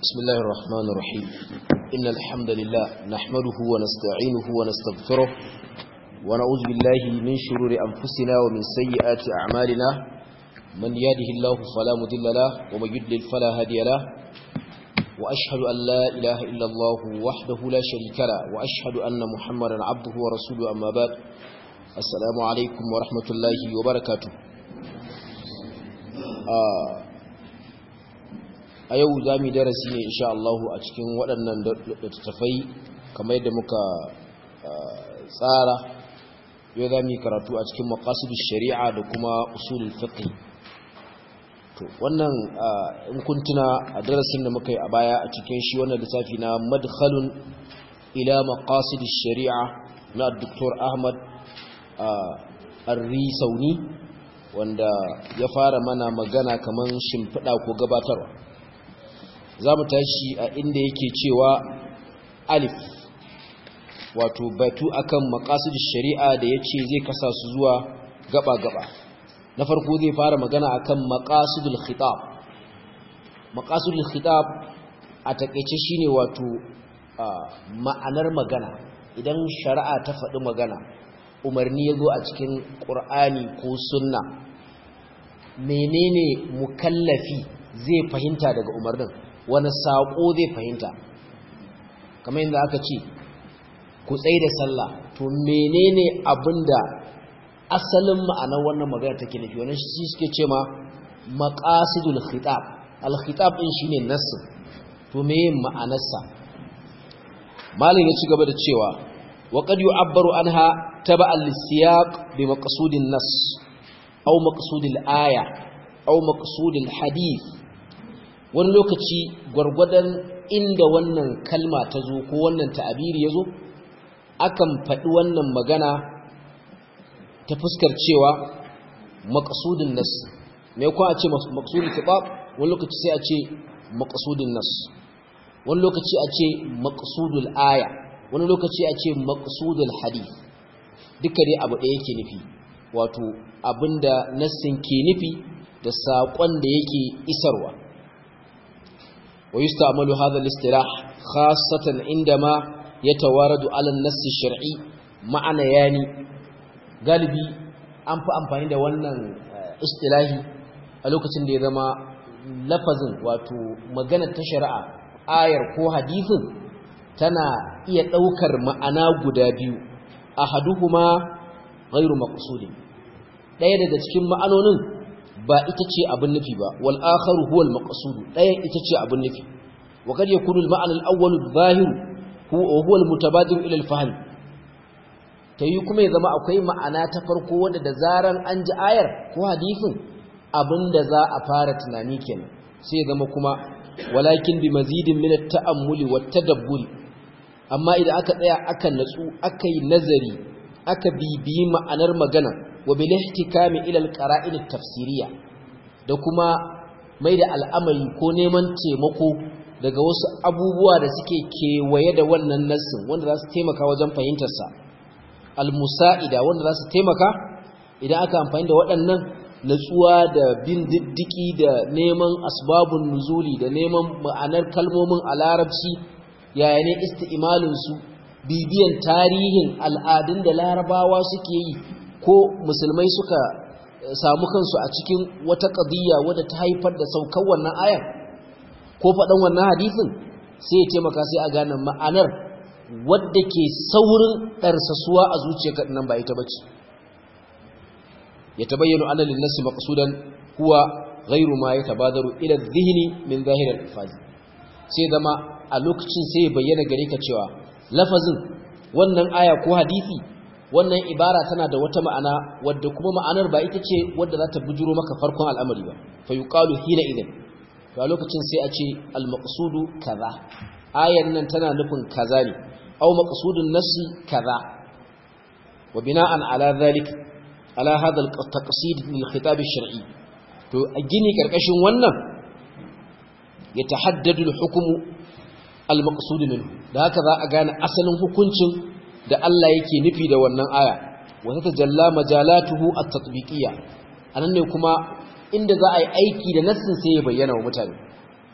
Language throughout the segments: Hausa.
بسم الله الرحمن الرحيم إن الحمد لله نحمده ونستعينه ونستغفره ونعوذ بالله من شرور أنفسنا ومن سيئات أعمالنا من يهده الله فلا مضل له ومن يضلل فلا هادي له وأشهد أن لا إله إلا الله وحده لا شريك له وأشهد أن محمدا عبده ورسوله أما بعد السلام عليكم ورحمة الله وبركاته آه a yau za mu darasi ne insha Allah a cikin waɗannan littattafai kamar yadda muka tsara yau za mu yi karatu a cikin maqasidus shari'a da kuma usulul fiqh to wannan in kun tuna a darasin da muka yi a baya a cikin shi wannan littafi na madkhalun ila maqasidus shari'a na Dr. Ahmad Ar-Risauni wanda ya fara mana magana kaman shimfiɗa ko gabatarwa za mu tashi a inda yake cewa alif wato batu akan maqasid shari'a da yace zai kasa su zuwa gaba-gaba na farko zai fara magana akan maqasidul khitab maqasidul khitab a takeice shine wato ma'anar magana idan shari'a ta faɗi magana umarni yazo a cikin qur'ani ko sunna menene mukallafi zai fahimta daga umarnin wani saƙo zai fahimta kamar yadda aka ce ku tsaye da sallah to menene abinda asalin ma'anar wannan magana take nufi wannan shi suke ce ma maqasidul khitab al khitab din shine nass to meye ma'anarsa malin ya ci gaba da cewa wa qad yu'abbaru anha taba'an lisiyaq bi maqsudin nass aw maqsudil aya aw maqsudil hadith wani lokaci gwargwadon inda wannan kalma ta zo ko wannan ta'abiri ya zo akan faɗi wannan magana ta fuskar cewa maƙasudin nas mai kuwa a ce maƙasudin kiɓab wani lokaci sai a ce maƙasudin nas wani lokaci a ce maƙasudul aya wani lokaci a ce maƙasudul hadith duka dai abu ɗaya yake nufi wato abinda nassin ke nufi da saƙon da yake isarwa ويستعمل هذا الاصطلاح خاصة عندما يتوارد على النص الشرعي معنى يعني galibi an fi amfani da wannan istilahi a lokacin da ya zama lafazin wato magana ta shari'a ayar ko hadithin tana iya ɗaukar ma'ana guda biyu ahaduhuma ghairu maqsudin ɗaya daga cikin ma'anonin ba ita ce abin nufi ba wal akharu huwa al maqsud ɗayan ita ce abin nufi wa kad yakunu al ma'na al awwal al zahir huwa huwa al mutabadir ila al fahm tayi kuma ya zama akwai ma'ana ta farko wanda da zaran an ji ayar ko hadisin abinda za a fara tunani kenan sai ya zama kuma walakin bi mazidin min at ta'ammuli wat tadabburi amma idan aka tsaya aka natsu aka yi nazari aka bibiyi ma'anar magana wa bil ihtikami ila al qara'in at tafsiriyya da kuma mai da al'amari ko neman taimako daga wasu abubuwa da suke kewaye da wannan nassin wanda za su taimaka wajen fahimtar sa al musa'ida wanda za su taimaka idan aka amfani da waɗannan natsuwa da bin diddiki da neman asbabun nuzuli da neman ma'anar kalmomin a larabci yaya ne isti'malin su bibiyan tarihin al'adun da larabawa suke yi ko musulmai suka samu kansu a cikin wata ƙadiyya wadda ta haifar da saukar wannan ayar ko faɗan wannan hadisin sai ya taimaka sai a gane ma'anar wadda ke saurin ɗarsasuwa a zuciyarka nan ba ita bace ya tabayyana anna lin-nasi maqsudan huwa ghayru ma yatabadaru ila adh-dhihni min zahir al-alfaz sai zama a lokacin sai ya bayyana gare ka cewa lafazin wannan aya ko hadisi wannan ibara tana da wata ma'ana wadda kuma ma'anar ba ita ce wadda za ta bujuro maka farkon al'amari ba fa yuqalu hina idan to a lokacin sai a ce al-maqsudu kaza ayan nan tana nufin kaza ne aw maqsudun nasi kaza wa bina'an ala dhalik ala hadha al-taqsid lil khitab ash-shar'i to a gini karkashin wannan yatahaddadu al-hukmu al-maqsud minhu da haka za a gane asalin hukuncin da Allah yake nufi da wannan aya wa tatajalla majalatuhu at-tatbiqiyya anan ne kuma inda za a yi aiki da nassin sai ya bayyana wa mutane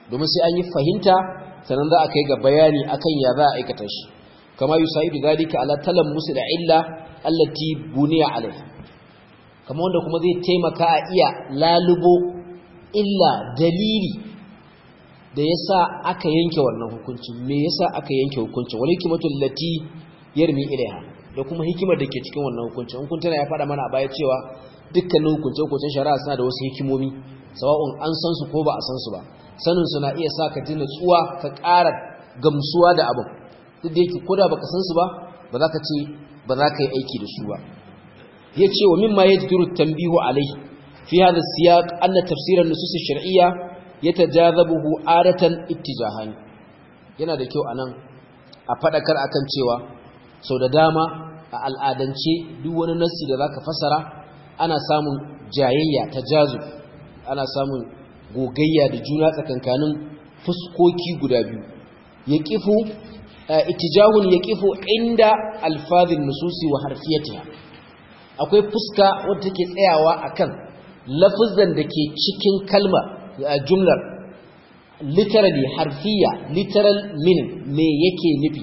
domin sai an yi fahimta sannan za a kai ga bayani akan ya za a aikata shi kama yusaidu zalika ala musu da illa allati buniya alaiha kama wanda kuma zai taimaka a iya lalubo illa dalili da yasa aka yanke wannan hukunci me yasa aka yanke hukunci wal hikmatul lati yarmi ilaiha da kuma hikimar da ke cikin wannan hukunci in kun tana ya faɗa mana a baya cewa dukkanin hukunce hukuncen shari'a suna da wasu hikimomi sawa'un an san su ko ba a san su ba sanin su na iya sa ka ji natsuwa ka ƙara gamsuwa da abin duk da yake koda baka san su ba ba za ka ce ba za ka yi aiki da su ba ya ce wa mimma ya jiru tambihu alai fi hada siyaq anna tafsirar nusus shar'iyya yatajazabuhu adatan ittijahani yana da kyau anan a fadakar akan cewa sau da dama a al'adance duk wani nassi da zaka fasara ana samun jayayya tajazub ana samun gogayya da juna tsakankanin fuskoki guda biyu yaqifu ittijahun yaqifu inda alfazin nususi wa harfiyatiha akwai fuska wadda take tsayawa akan lafazan da ke cikin kalma a jumlar literally harfiya literal meaning me yake nufi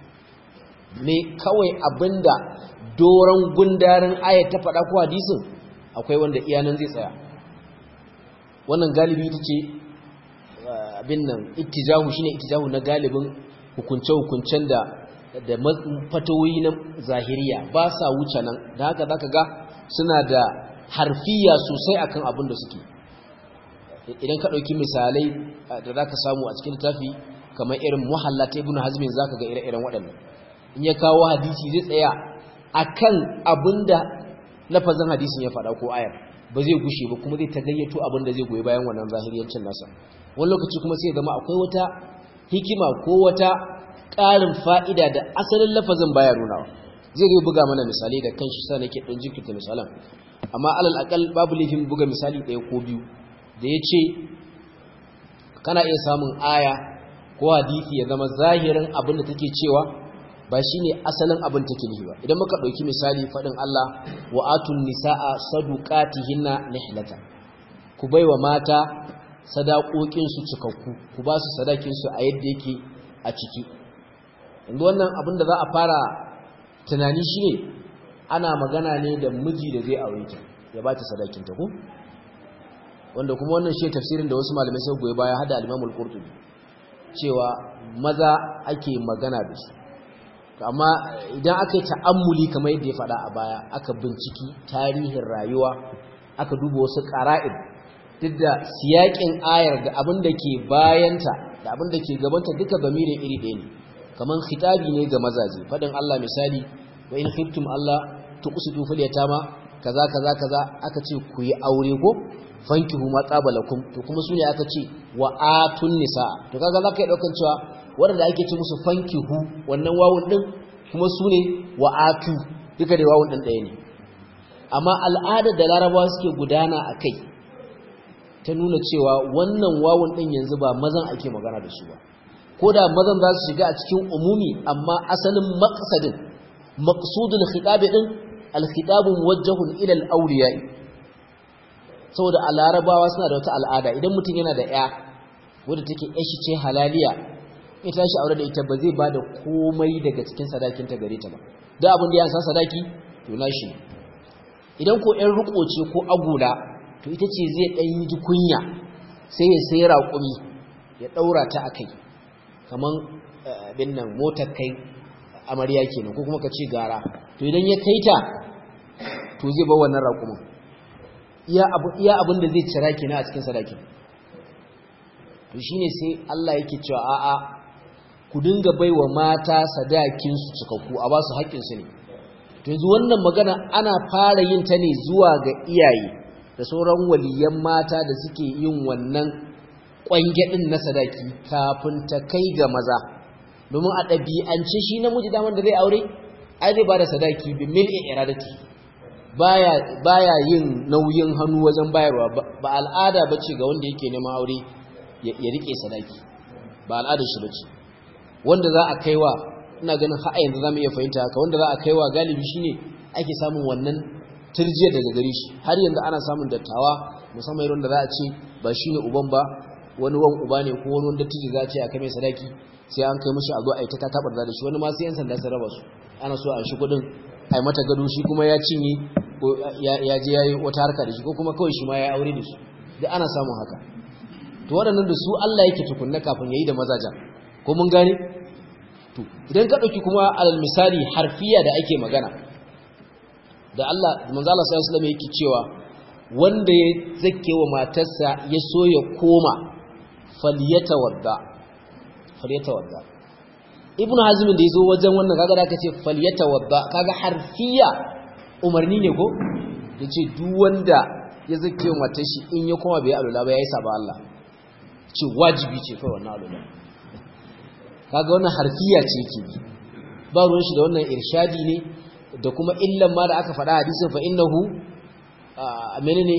me kawai abinda doron gundarin ayat ta faɗa ko hadisin akwai wanda iyanan zai tsaya wannan galibi ita ce abin nan ittijahu shine ittijahu na galibin hukunce-hukuncen da da fatawoyi na zahiriya ba sa wuce nan da haka zaka ga suna da harfiya sosai akan abin da suke idan ka ɗauki misalai da zaka samu a cikin littafi kamar irin muhalla ta ibnu hazmin zaka ga ire-iren waɗannan in ya kawo hadisi zai tsaya akan abinda lafazin hadisin ya faɗa ko ayar ba zai gushe ba kuma zai ta gayyato abin da zai goyi bayan wannan zahiriyancin nasa wani lokaci kuma sai ya zama akwai wata hikima ko wata ƙarin fa'ida da asalin lafazin baya nunawa zai zai buga mana misali da kan shi sa nake ɗan jinkirta misalan amma alal akal babu laifin buga misali ɗaya ko biyu da ya ce kana iya samun aya ko hadisi ya zama zahirin abin da take cewa ba shi ne asalin abin take nufi ba idan muka ɗauki misali faɗin Allah wa atun nisa'a saduqatihinna nihlata ku baiwa mata sadaƙoƙinsu cikakku ku ba su sadakinsu a yadda yake a ciki inda wannan abin da za a fara tunani shi ne ana magana ne da miji da zai aure ta ya ba ta sadakinta ku wanda kuma wannan shi tafsirin da wasu malamai sai goyi baya hada al-Imam qurtubi cewa maza ake magana da su amma idan aka yi ta'ammuli kamar yadda ya faɗa a baya aka binciki tarihin rayuwa aka duba wasu ƙara'id duk da siyaƙin ayar da abin da ke bayanta da abin da ke gabanta duka bamirin iri ɗaya ne kamar khitabi ne ga mazaje faɗin Allah misali wa in khiftum Allah tuqsitu fil yatama kaza kaza kaza aka ce ku yi aure ko fankihu ma qabalakum to kuma sune aka ce wa atun nisa to kaga zaka yi daukan cewa wanda ake ce musu fankihu wannan wawun din kuma sune wa atu duka da wawun din ɗaya ne amma al'adar da larabawa suke gudana akai ta nuna cewa wannan wawun din yanzu ba mazan ake magana da su ba ko da mazan za su shiga a cikin umumi amma asalin maqsadin maqsudul khitab din al-khitab muwajjahun ila al-awliya'i saboda a larabawa suna da wata al'ada idan mutum yana da ya wadda take yashi ce halaliya ita shi aure da ita ba zai ba da komai daga cikin sadakinta gare ta ba da abin da ya san sadaki to na shi idan ko ƴan riko ce ko agula to ita ce zai ɗan ji kunya sai ya sai raƙumi ya ɗaura ta a kai kamar abin nan motar kai amarya kenan ko kuma ka ce gara to idan ya kai ta to zai bar wannan raƙumin iya abin da zai cira kina a cikin sadakin to shine sai Allah yake cewa a'a ku dinga baiwa mata sadakin su cikakku a ba su haƙƙin su ne to yanzu wannan magana ana fara yin ta ne zuwa ga iyaye da sauran waliyan mata da suke yin wannan ƙwange din na sadaki kafin ta kai ga maza domin a ɗabi'ance shi namiji daman da zai aure ai zai ba da sadaki bi mil'i iradati baya baya yin nauyin hannu wajen bayarwa ba al'ada bace ga wanda yake neman aure ya rike sadaki ba al'adar shi bace wanda za a kaiwa ina ganin har yanzu zamu iya fahimta haka wanda za a kaiwa galibi shine ake samun wannan turjiya daga gare shi har yanzu ana samun dattawa musamman irin da za a ce ba shine uban ba wani wan uba ne ko wani wanda tiji za ce a kai mai sadaki sai an kai mishi a zo a yi ta tabar da shi wani ma sai yan sanda su raba su ana so a shi kudin a yi mata gado shi kuma ya cinye ko ya je ya yi wata harka da shi ko kuma kawai shi ma ya aure da su duk ana samun haka to waɗannan da su Allah yake tukunna kafin ya yi da mazajen ko mun gane to idan ka ɗauki kuma alal misali harfiya da ake magana da Allah manzo Allah sallallahu alaihi wasallam yake cewa wanda ya zake wa matarsa ya so ya koma falyatawadda falyatawadda ibn hazm da yazo wajen wannan kaga da kace falyatawadda kaga harfiya umarni ne ko yace duk wanda ya zake wa matar shi in ya koma bai alula ba yayi saba Allah ce wajibi ce kai wannan alula kaga wannan harfiya ce yake ba ruwan shi da wannan irshadi ne da kuma illan ma da aka faɗa hadisin fa innahu menene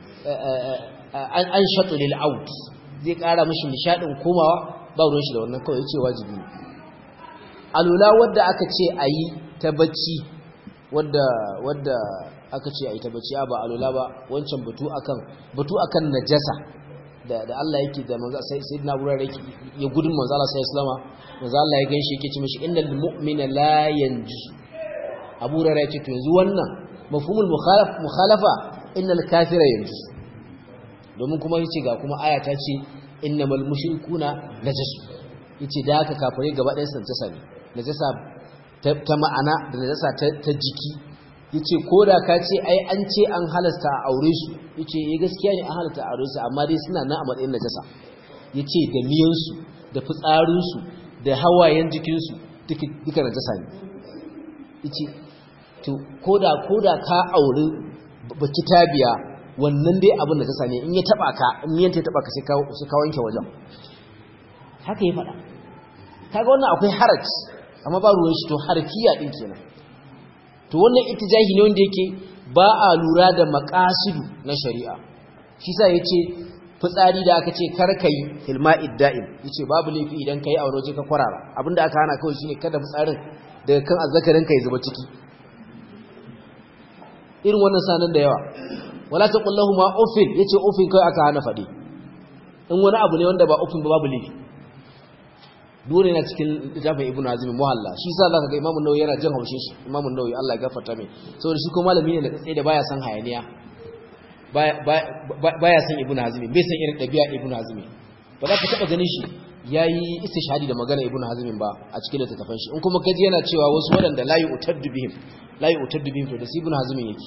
an shatu lil out zai ƙara mishi nishadin komawa ba ruwan shi da wannan kawai yace wajibi ne alula wadda aka ce ayi ta bacci wadda wadda aka ce ayi ta bacci ba alula ba wancan batu akan batu akan najasa da da Allah yake da manzo sai sayyidina Abu Hurairah ya gudun manzo Allah sallallahu alaihi wasallam manzo Allah ya ganshi yake ce mishi innal mu'mina la yanjus Abu Hurairah ya ce to yanzu wannan mafhumul mukhalaf mukhalafa innal kafira yanjus domin kuma yace ga kuma aya ta ce innamal mushrikuna najas yace da haka kafirai gaba ɗayan sun tsasa ne najasa ta ma'ana da najasa ta jiki yace koda ka ce ai an ce an halasta a aure su yace eh gaskiya ne an halasta a aure su amma dai suna nan a matsayin najasa yace da miyan su da fitsarin su da hawayen jikin su duka duka najasa ne yace to koda koda ka aure baki tabiya wannan dai abin da ta ne in ya taba ka in yanta ya taba ka sai ka wanke wajen haka ya faɗa kaga wannan akwai haraj amma ba ruwan shi to harfiya din kenan to wannan ittijahi ne wanda yake ba a lura da maqasidu na shari'a shi sa yace fitsari da aka ce kar kai filma'id da'im yace babu laifi idan kai a waje ka kwarara abinda aka hana kawai shine kada fitsarin daga kan azzakarin ka ya zuba ciki irin wannan sanan da yawa wala taqul lahum uffin yace uffin kai aka hana fadi in wani abu ne wanda ba uffin ba babu laifi dole na cikin littafin ibnu hazim muhalla shi yasa zaka ga imamu nawawi yana jin haushin shi imamu nawawi Allah ya gafarta mai saboda shi ko malami ne da tsaye da baya san hayaniya baya san ibnu hazim bai san irin dabi'a ibnu hazim ba za ka taba ganin shi yayi istishhadi da magana ibnu hazim ba a cikin littafin shi in kuma kaji yana cewa wasu wadanda la yu'taddu bihim la yu'taddu bihim to da ibnu hazim yake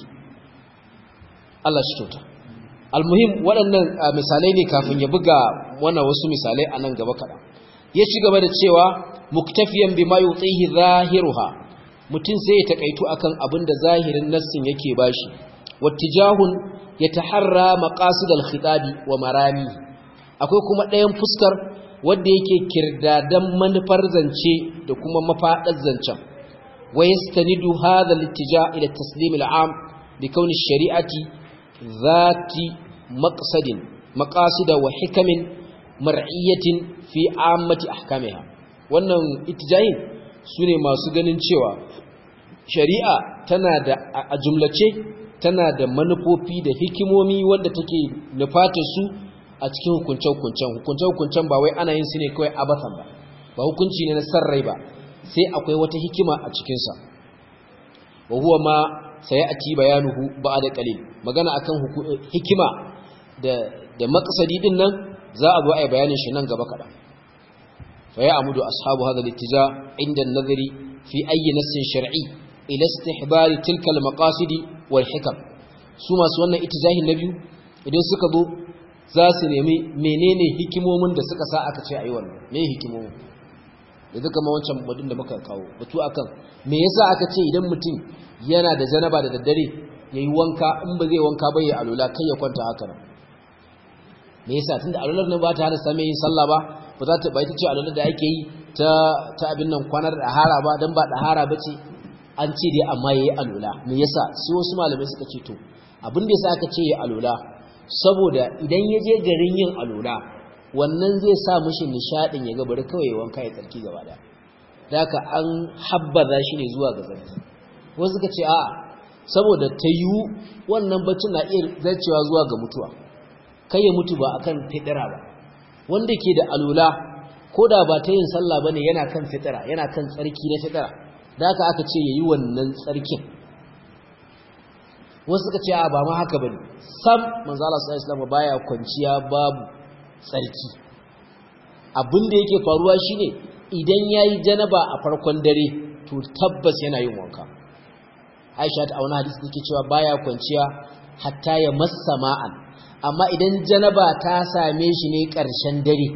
Allah shi kyauta almuhim waɗannan misalai ne kafin ya buga wannan wasu misalai a nan gaba kaɗan ya ci gaba da cewa muktafiyan bima yutihi zahiruha mutum sai ya takaitu akan abin da zahirin nassin yake bashi wattijahun yataharra maqasid al-khitabi wa marami akwai kuma ɗayan fuskar wanda yake kirdadan manufar zance da kuma mafadar zancen wa yastanidu hadha al-ittija ila taslim al-am bi kauni shari'ati zati maqsadin maqasida wa hikamin mar'iyyatin fi ammati ahkamiha wannan ittijahin sune masu ganin cewa shari'a tana da a jumlace tana da manufofi da hikimomi wanda take nufata su a cikin hukunce-hukuncen hukunce-hukuncen ba wai ana yin su ne kawai abasan ba ba hukunci ne na sarrai ba sai akwai wata hikima a cikinsa wa huwa ma sayati bayanuhu ba'da qalil magana akan hikima da da maqsadi din nan za a zo a yi bayanin shi nan gaba kaɗan fa ya amudu ashabu hadha al-ittija inda an-nazari fi ayyi nassin shar'i ila istihbari tilka al-maqasid wal hikam su masu wannan ittijahin na biyu idan suka zo za su nemi menene hikimomin da suka sa aka ce ayi wannan me hikimomin da duka ma wancan badin da muka kawo batu akan me yasa aka ce idan mutum yana da janaba da daddare yayi wanka in ba zai wanka ba ya alula kai ya kwanta haka nan me yasa tunda alular nan ba ta hana same yin sallah ba ba za ta ba ita ce alular da ake yi ta ta abin nan kwanar dahara ba dan ba dahara bace an ce dai amma yayi alula me yasa sai wasu malamai suka ce to abin da yasa aka ce yayi alula saboda idan ya je garin yin alula wannan zai sa mishi nishadin ya ga bari kawai wanka ya tsarki gaba daya daka an habbaza shi ne zuwa ga tsarki wasu suka ce a'a saboda ta yiwu wannan baccin na iya zarcewa zuwa ga mutuwa kai ya mutu ba akan fidira ba wanda ke da alula ko da ba ta yin sallah bane yana kan fitira yana kan tsarki na fitira da haka aka ce yayi wannan tsarkin wasu suka ce a ba ma haka bane sam manzo Allah sallallahu alaihi wasallam baya kwanciya babu tsarki abin da yake faruwa shine idan yayi janaba a farkon dare to tabbas yana yin wanka Aisha ta auna hadisi take cewa baya kwanciya hatta ya massa ma'an amma idan janaba ta same shi ne ƙarshen dare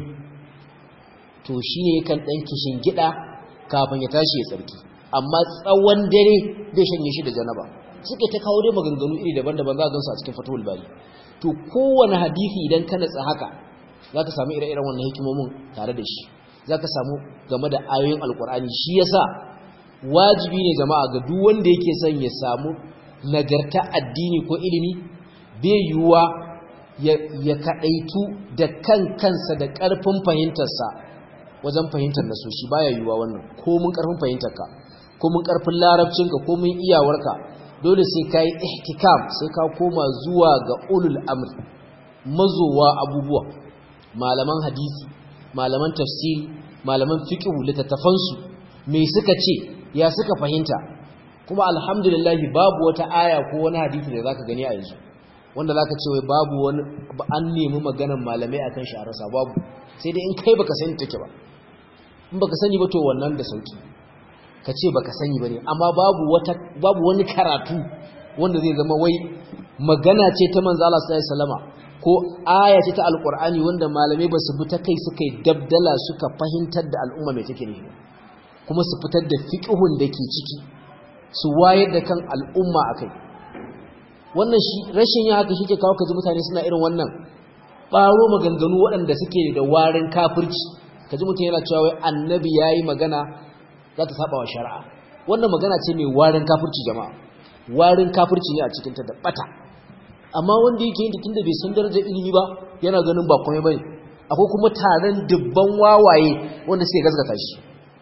to shine yakan dan kishin gida kafin ya tashi ya tsarki amma tsawon dare bai shanye shi da janaba suke ta kawo dai maganganu iri daban-daban za a gansu a cikin fatawul bari to kowane hadisi idan ka natsa haka za ka samu ire-iren wannan hikimomin tare da shi za ka samu game da ayoyin alkur'ani shi yasa wajibi ne jama'a ga duk wanda yake son ya samu nagarta addini ko ilimi bai yiwuwa ya kaɗaitu da kan kansa da ƙarfin fahimtarsa wajen fahimtar nasoshi baya yiwuwa wannan ko mun ƙarfin fahimtarka ko mun ƙarfin larabcinka ko mun iyawarka dole sai ka yi ihtikam sai ka koma zuwa ga ulul amr mazowa abubuwa malaman hadisi malaman tafsiri malaman fiqh littattafansu me suka ce ya suka fahimta kuma alhamdulillah babu wata aya ko wani hadisi da zaka gani a yanzu wanda zaka ce wai babu wani an nemi maganar malamai akan shi a rasa babu sai dai in kai baka sani take ba in baka sani ba to wannan da sauki ka ce baka sani bane amma babu wata babu wani karatu wanda zai zama wai magana ce ta manzo Allah sallallahu alaihi wasallama ko aya ce ta alqur'ani wanda malamai ba su bi ta kai suka yi dabdala suka fahimtar da al'umma mai take ne kuma su fitar da fiqhun da ke ciki su wayar da kan al'umma akai wannan shi rashin yin haka shike kawo kaji mutane suna irin wannan baro maganganu waɗanda suke da warin kafirci kaji mutum yana cewa wai annabi yayi magana za ta saba wa shari'a wannan magana ce mai warin kafirci jama'a warin kafirci ne a cikin ta da bata amma wanda yake yin tunda bai san darajar ilimi ba yana ganin ba komai bane akwai kuma taron dubban wawaye wanda suke gaskata shi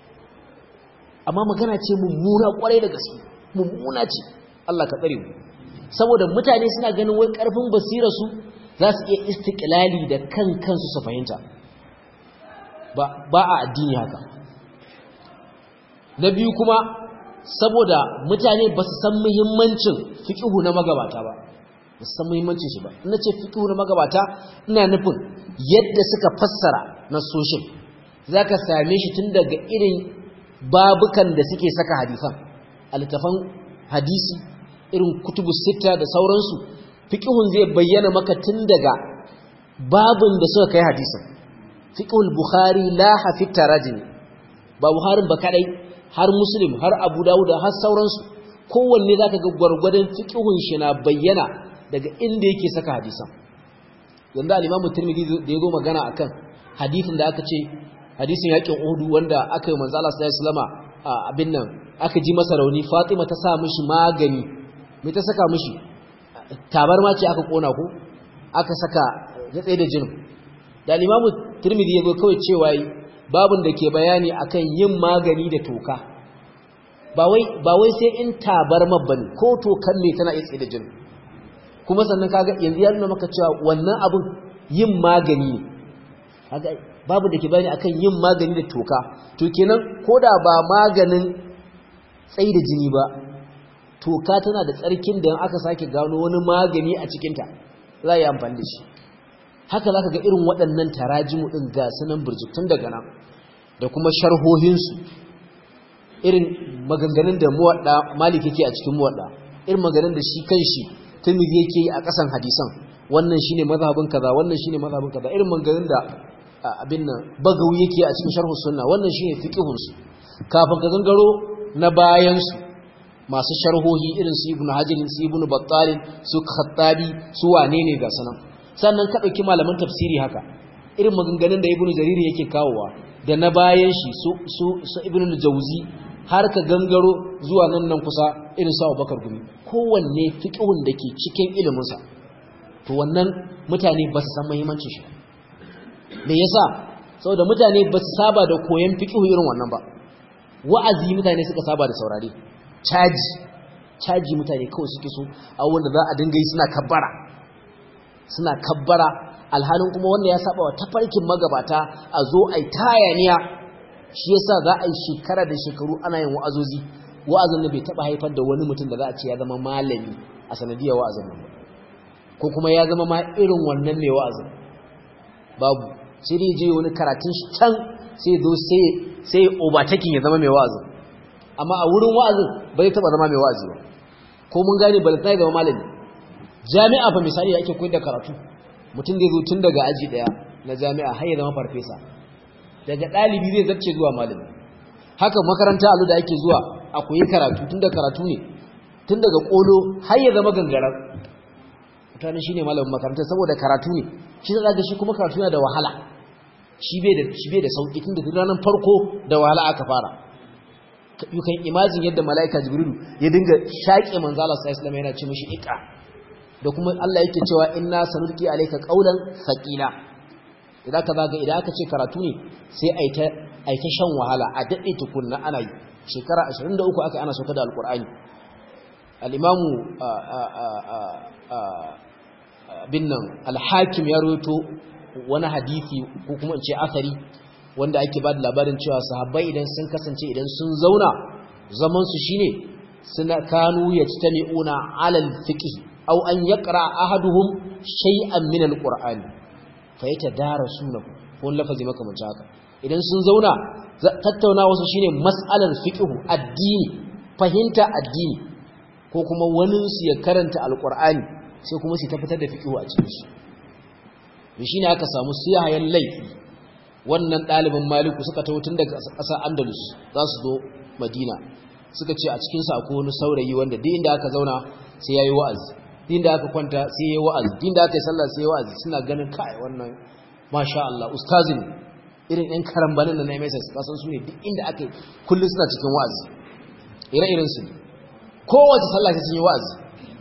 amma magana ce mummuna kwarai da gaske mummuna ce Allah ka tsare mu saboda mutane suna ganin wai karfin basirar su za su iya istiqlali da kan kansu su fahimta ba ba a addini haka na biyu kuma saboda mutane ba su san muhimmancin fiqhu na magabata ba ba su san muhimmancin shi ba ina ce fiqhu na magabata ina nufin yadda suka fassara na soshin zaka same shi tun daga irin babukan da suke saka hadisan altafan hadisi irin kutubu sita da sauransu fiqhun zai bayyana maka tun daga babin da suka kai hadisan fiqhul bukhari la hafi tarajim ba buharin ba kadai har muslim har abu dawud har sauransu kowanne zaka ga gwargwadon fiqhun shi na bayyana daga inda yake saka hadisan yanda al-imamu tirmidhi da yazo magana akan hadisin da aka ce hadisin yakin Uhud wanda aka yi manzo Allah sallallahu alaihi wasallama abin nan aka ji masa rauni Fatima ta sa mishi magani me ta saka mishi tabarma ce aka kona ko aka saka ya tsaye da jinin da Imam Tirmidhi yazo kawai cewa babun da ke bayani akan yin magani da toka ba wai ba wai sai in tabarma bane ko tokan ne tana iya tsaye da jinin kuma sannan kaga yanzu ya nuna maka cewa wannan abun yin magani ne kaga babu da ke bani akan yin magani da toka to kenan koda ba maganin tsai da jini ba toka tana da tsarkin da aka sake gano wani magani a cikinta za a yi amfani da shi haka za ka ga irin waɗannan tarajimu ɗin ga sunan birjitun daga nan da kuma sharhohinsu irin maganganun da muwaɗa malik yake a cikin muwaɗa irin maganganun da shi kan shi tumiri yake yi a ƙasan hadisan wannan shine mazhabin kaza wannan shine mazhabin kaza irin maganganun da abin nan bagawi yake a cikin sharhu sunna wannan shine fiqhun su kafin ka gangaro na bayan su masu sharhohi irin su ibnu hajar su ibnu battal su khattabi su wane ne ga sanan sannan ka dauki malaman tafsiri haka irin maganganun da ibnu jarir yake kawowa da na bayan shi su su, su ibnu jawzi har ka gangaro zuwa nan nan kusa irin su abubakar gumi kowanne fiqhun da ke cikin ilimin sa to wannan mutane ba su san muhimmancin shi me yasa saboda mutane ba su saba da koyon fiqh irin wannan ba wa'azi mutane suka saba da saurare caji caji mutane kawai suke so a wanda za a dinga yi suna kabbara suna kabbara alhalin kuma wanda ya saba wa tafarkin magabata a zo ai tayaniya shi yasa za a yi shekara da shekaru ana yin wa'azozi wa'azin da bai taba haifar da wani mutum da za a ce ya zama malami a sanadiyar wa'azin nan ko kuma ya zama ma irin wannan mai wa'azin babu sai dai je wani karatun shi can sai zo sai sai overtaking ya zama mai wa'azin amma a wurin wa'azin bai taba zama mai wa'azi ba ko mun gane ba zai zama malami jami'a fa misali ake koyar da karatu mutum zai zo tun daga aji daya na jami'a har ya zama farfesa daga dalibi zai zarce zuwa malami haka makaranta alu da ake zuwa a koyi karatu tun da karatu ne tun daga kolo har ya zama gangarar mutane shine malamin makaranta saboda karatu ne shi da ga shi kuma karatu yana da wahala shi bai da shi bai da sauki tun da ranar farko da wahala aka fara you can imagine yadda malaika jibrilu ya dinga shaƙe manzo Allah sallallahu alaihi yana ce mishi iqa da kuma Allah yake cewa inna sanulqi alayka qawlan thaqila idan ka zaga idan aka ce karatu ne sai ai ta ai ta shan wahala a dade tukunna ana yi shekara 23 aka ana sauka da alqur'ani al-imamu bin nan al-hakim ya rawaito wani hadisi ko kuma in ce asari wanda ake ba da labarin cewa sahabbai idan sun kasance idan sun zauna zamansu shine suna kanu yajtami'una 'ala al-fiqh aw an yaqra ahaduhum shay'an min al-qur'ani fa yatadarasunahu ko lafazi makamancin haka idan sun zauna tattauna wasu shine mas'alar fiqh addini fahimta addini ko kuma wani su ya karanta al-qur'ani sai kuma su ta fitar da fiqh a cikin shi shine aka samu siyayen laifi wannan ɗalibin maliku suka taho tun daga ƙasar andalus za su zo madina suka ce a cikinsu akwai wani saurayi wanda duk inda aka zauna sai ya yi wa'azi duk inda aka kwanta sai ya yi wa'azi duk inda aka yi sallah sai ya yi wa'azi suna ganin kai wannan masha Allah ustazin irin ɗan karambanin da na MSS kasan su ne duk inda aka yi kullum suna cikin wa'azi ire-iren su ne kowace sallah sai sun yi wa'azi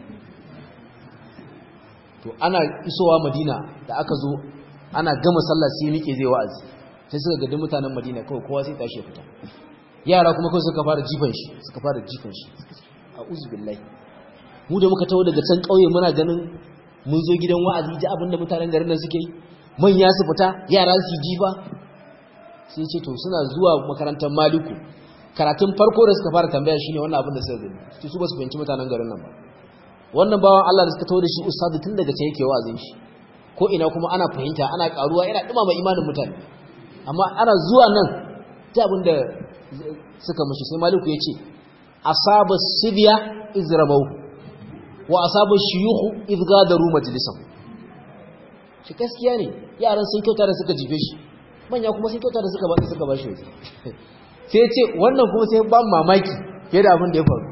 to ana isowa madina da aka zo ana gama sallah sai miƙe zai wa'azi sai suka gadi mutanen Madina kawai kowa sai tashi fita yara kuma kawai suka fara jifan shi suka fara jifan shi a'udhu billahi mu da muka tawo daga can kauye muna ganin mun zo gidan wa'azi ji abinda mutanen garin nan suke yi manya su fita yara su jifa sai ce to suna zuwa makarantar Maliku karatun farko da suka fara tambaya shine wannan abin da suka gani su ba su fahimci mutanen garin nan ba wannan bawan Allah da suka tawo da shi ustadu tun daga can yake wa'azin shi ko ina kuma ana fahimta ana karuwa yana dumama imanin mutane amma ana zuwa nan ta abin da suka mushi sai maliku ya ce asaba sibiya izramau wa asaba shiyuhu izgadaru majlisan shi gaskiya ne yaran sun kyauta da suka jife shi manya kuma sun kyauta da suka ba suka ba shi sai ce wannan kuma sai ban mamaki fiye da abin da ya faru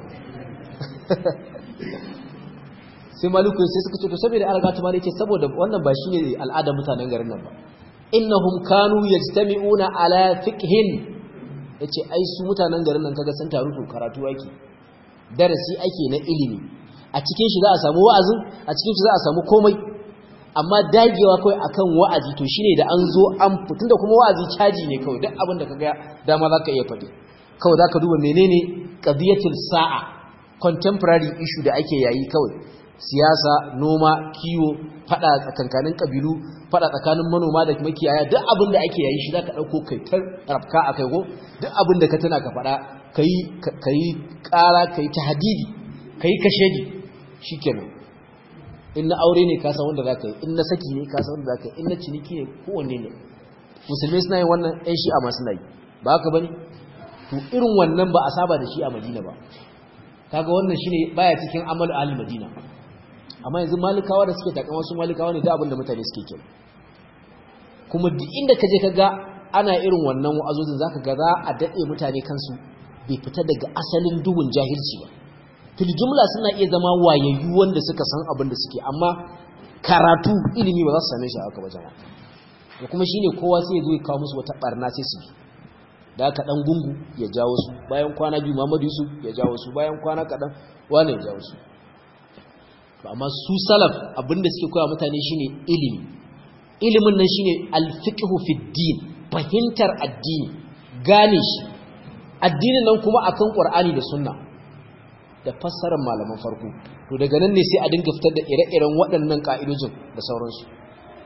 sai maliku sai suka ce to saboda an riga tumani ce saboda wannan ba shine al'adar mutanen garin nan ba innahum kanu yajtami'una ala fiqhin yace ai su mutanen garin nan kaga sun taru to karatu ake darasi ake na ilimi a cikin shi za a samu wa'azin a cikin shi za a samu komai amma dagewa kawai akan wa'azi to shine da an zo an da kuma wa'azi caji ne kawai duk abin da kaga dama zaka iya faɗi kawai zaka duba menene qadiyatul sa'a contemporary issue da ake yayi kawai siyasa noma kiwo fada tsakankanin kabilu fada tsakanin manoma da makiyaya duk abin da ake yayi shi zaka dauko kai tar rafka akai go duk abin da ka tana ka fada kai kai kara kai tahdidi kai kashedi shikenan in na aure ne ka san wanda zaka yi in na saki ne ka san wanda zaka yi in na ciniki ne kowanne ne musulmai suna yin wannan ɗan shi'a masu nayi ba haka bane to irin wannan ba a saba da shi a Madina ba kaga wannan shine baya cikin amal ahli Madina amma yanzu malikawa da suke takan wasu malikawa ne da abinda mutane suke kira kuma duk inda ka je ka ga ana irin wannan wa'azozin zaka ga za a dade mutane kansu bai fita daga asalin duhun jahilci ba fil jumla suna iya zama wayayyu wanda suka san abin da suke amma karatu ilimi ba za su same shi haka ba jama'a da kuma shine kowa sai ya zo ya kawo musu wata barna sai su bi da aka dan gungu ya jawo su bayan kwana biyu Muhammadu Yusuf ya jawo su bayan kwana kadan wane ya jawo su amma su salaf abinda suke koya mutane shine ilimi ilimin nan shine al-fiqhu fi din fahimtar addini gane shi addinin nan kuma akan Qur'ani da Sunna da fassarar malaman farko to daga nan ne sai a dinga fitar da ire-iren waɗannan ka'idojin da sauransu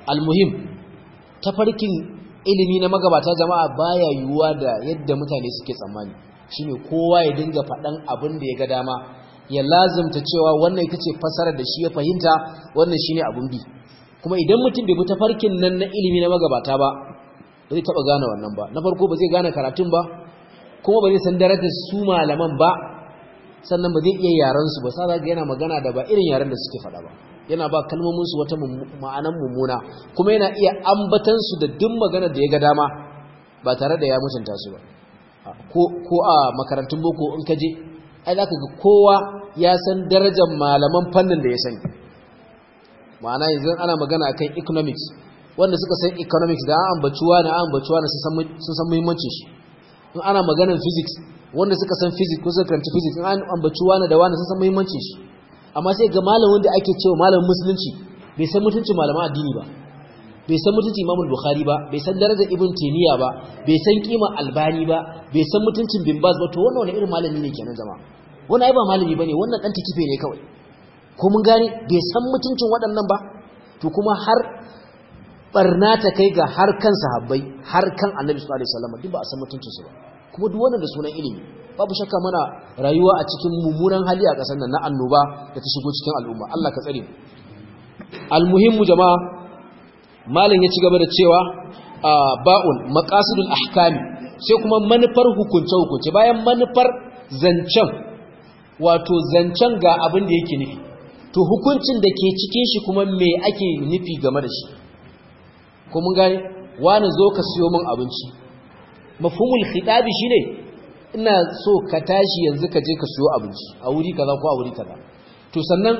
almuhim tafarkin ilimi na magabata jama'a baya yiwuwa da yadda mutane suke tsammani shine kowa ya dinga faɗan abin da ya ga dama ya lazimta cewa wannan ita ce fasarar da shi ya fahimta wannan shine abun bi kuma idan mutum bai bi tafarkin nan na ilimi na magabata ba ba zai taɓa gane wannan ba na farko ba zai gane karatun ba kuma ba zai san darajar su malaman ba sannan ba zai iya yaran su ba sa ga yana magana da ba irin yaran da suke faɗa ba yana ba kalmomin su wata ma'anan mummuna kuma yana iya ambatan su da duk magana da ya ga dama ba tare da ya mutunta su ba ko a makarantun boko in ka je ai zaka ga kowa ya san darajar malaman fannin da ya sani ma'ana yanzu ana magana akan economics wanda suka san economics da an ambacuwa na an ambacuwa na sun san muhimmancin shi in ana maganar physics wanda suka san physics ko suka karanta physics in an ambacuwa na da wani sun san muhimmancin shi amma sai ga malamin da ake cewa malamin musulunci bai san mutuncin malaman addini ba bai san mutuncin imamul bukhari ba bai san darajar ibn taymiya ba bai san kima albani ba bai san mutuncin bin baz ba to wannan wani irin malami ne kenan jama'a wannan ai ba malami bane wannan dan tikife ne kawai ko mun gane bai san mutuncin waɗannan ba to kuma har barna ta kai ga har kan sahabbai har kan annabi sallallahu alaihi wasallam duk ba a san mutuncinsu ba kuma duk wannan da sunan ilimi babu shakka mana rayuwa a cikin mummunan hali a ƙasar nan na annoba da ta shigo cikin al'umma Allah ka tsare mu almuhimmu jama'a malam ya ci gaba da cewa ba'un maqasidul ahkami sai kuma manufar hukunce hukunce bayan manufar zancen wato zancen ga abin da yake nufi to hukuncin da ke cikin shi kuma me ake nufi game da shi ko mun gane wani zo ka siyo min abinci mafhumul khitabi shine ina so ka tashi yanzu ka je ka siyo abinci a wuri kaza ko a wuri kaza to sannan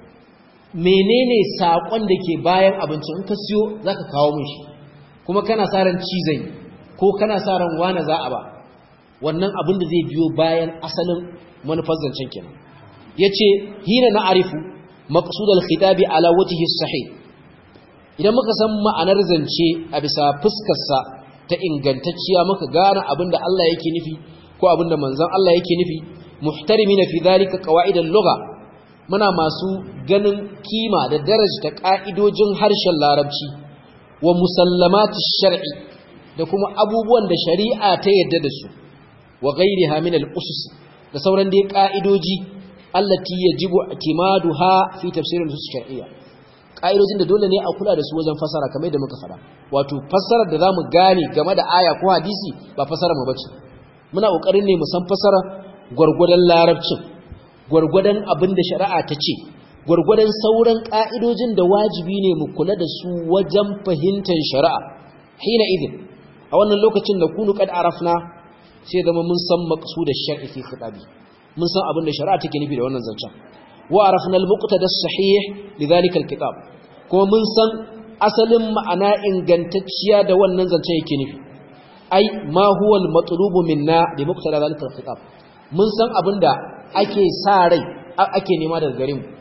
menene sakon da ke bayan abincin in ka siyo zaka kawo min shi kuma kana sa ran cizai ko kana sa ran wani za a ba wannan abin da zai biyo bayan asalin manufar zancen kenan yace hina na arifu maqsudul khitabi ala wajhi sahih idan muka san ma'anar zance a bisa fuskarsa ta ingantacciya muka gane abinda Allah yake nufi ko abinda manzon Allah yake nufi muhtarimina fi dhalika qawaidal lugha muna masu ganin kima da daraja ta ka'idojin harshen larabci wa musallamatish shar'i da kuma abubuwan da shari'a ta yadda da su wa ghairiha min al-usus da sauran dai ka'idoji allati yajibu i'timaduha fi tafsir al-usus shar'iyya ƙa'idojin da dole ne a kula da su wajen fasara kamar da muka fara wato fasarar da za mu gane game da aya ko hadisi ba fasara mu bace muna ƙoƙarin ne mu san fasara gwargwadon larabcin gwargwadon abin da shari'a ta ce gwargwadon sauran ƙa'idojin da wajibi ne mu kula da su wajen fahimtar shari'a hina idin a wannan lokacin da kunu kad arafna sai zama mun san maqsudar shar'i fi khitabi mun san abin da shari'a take nufi da wannan zancen wa arafna al-muqtada as-sahih lidhalika al-kitab kuma mun san asalin ma'ana ingantacciya da wannan zancen yake nufi ai ma huwa al-matlubu minna bi muqtada dhalika al-kitab mun san abinda ake sa rai ake nema daga gare mu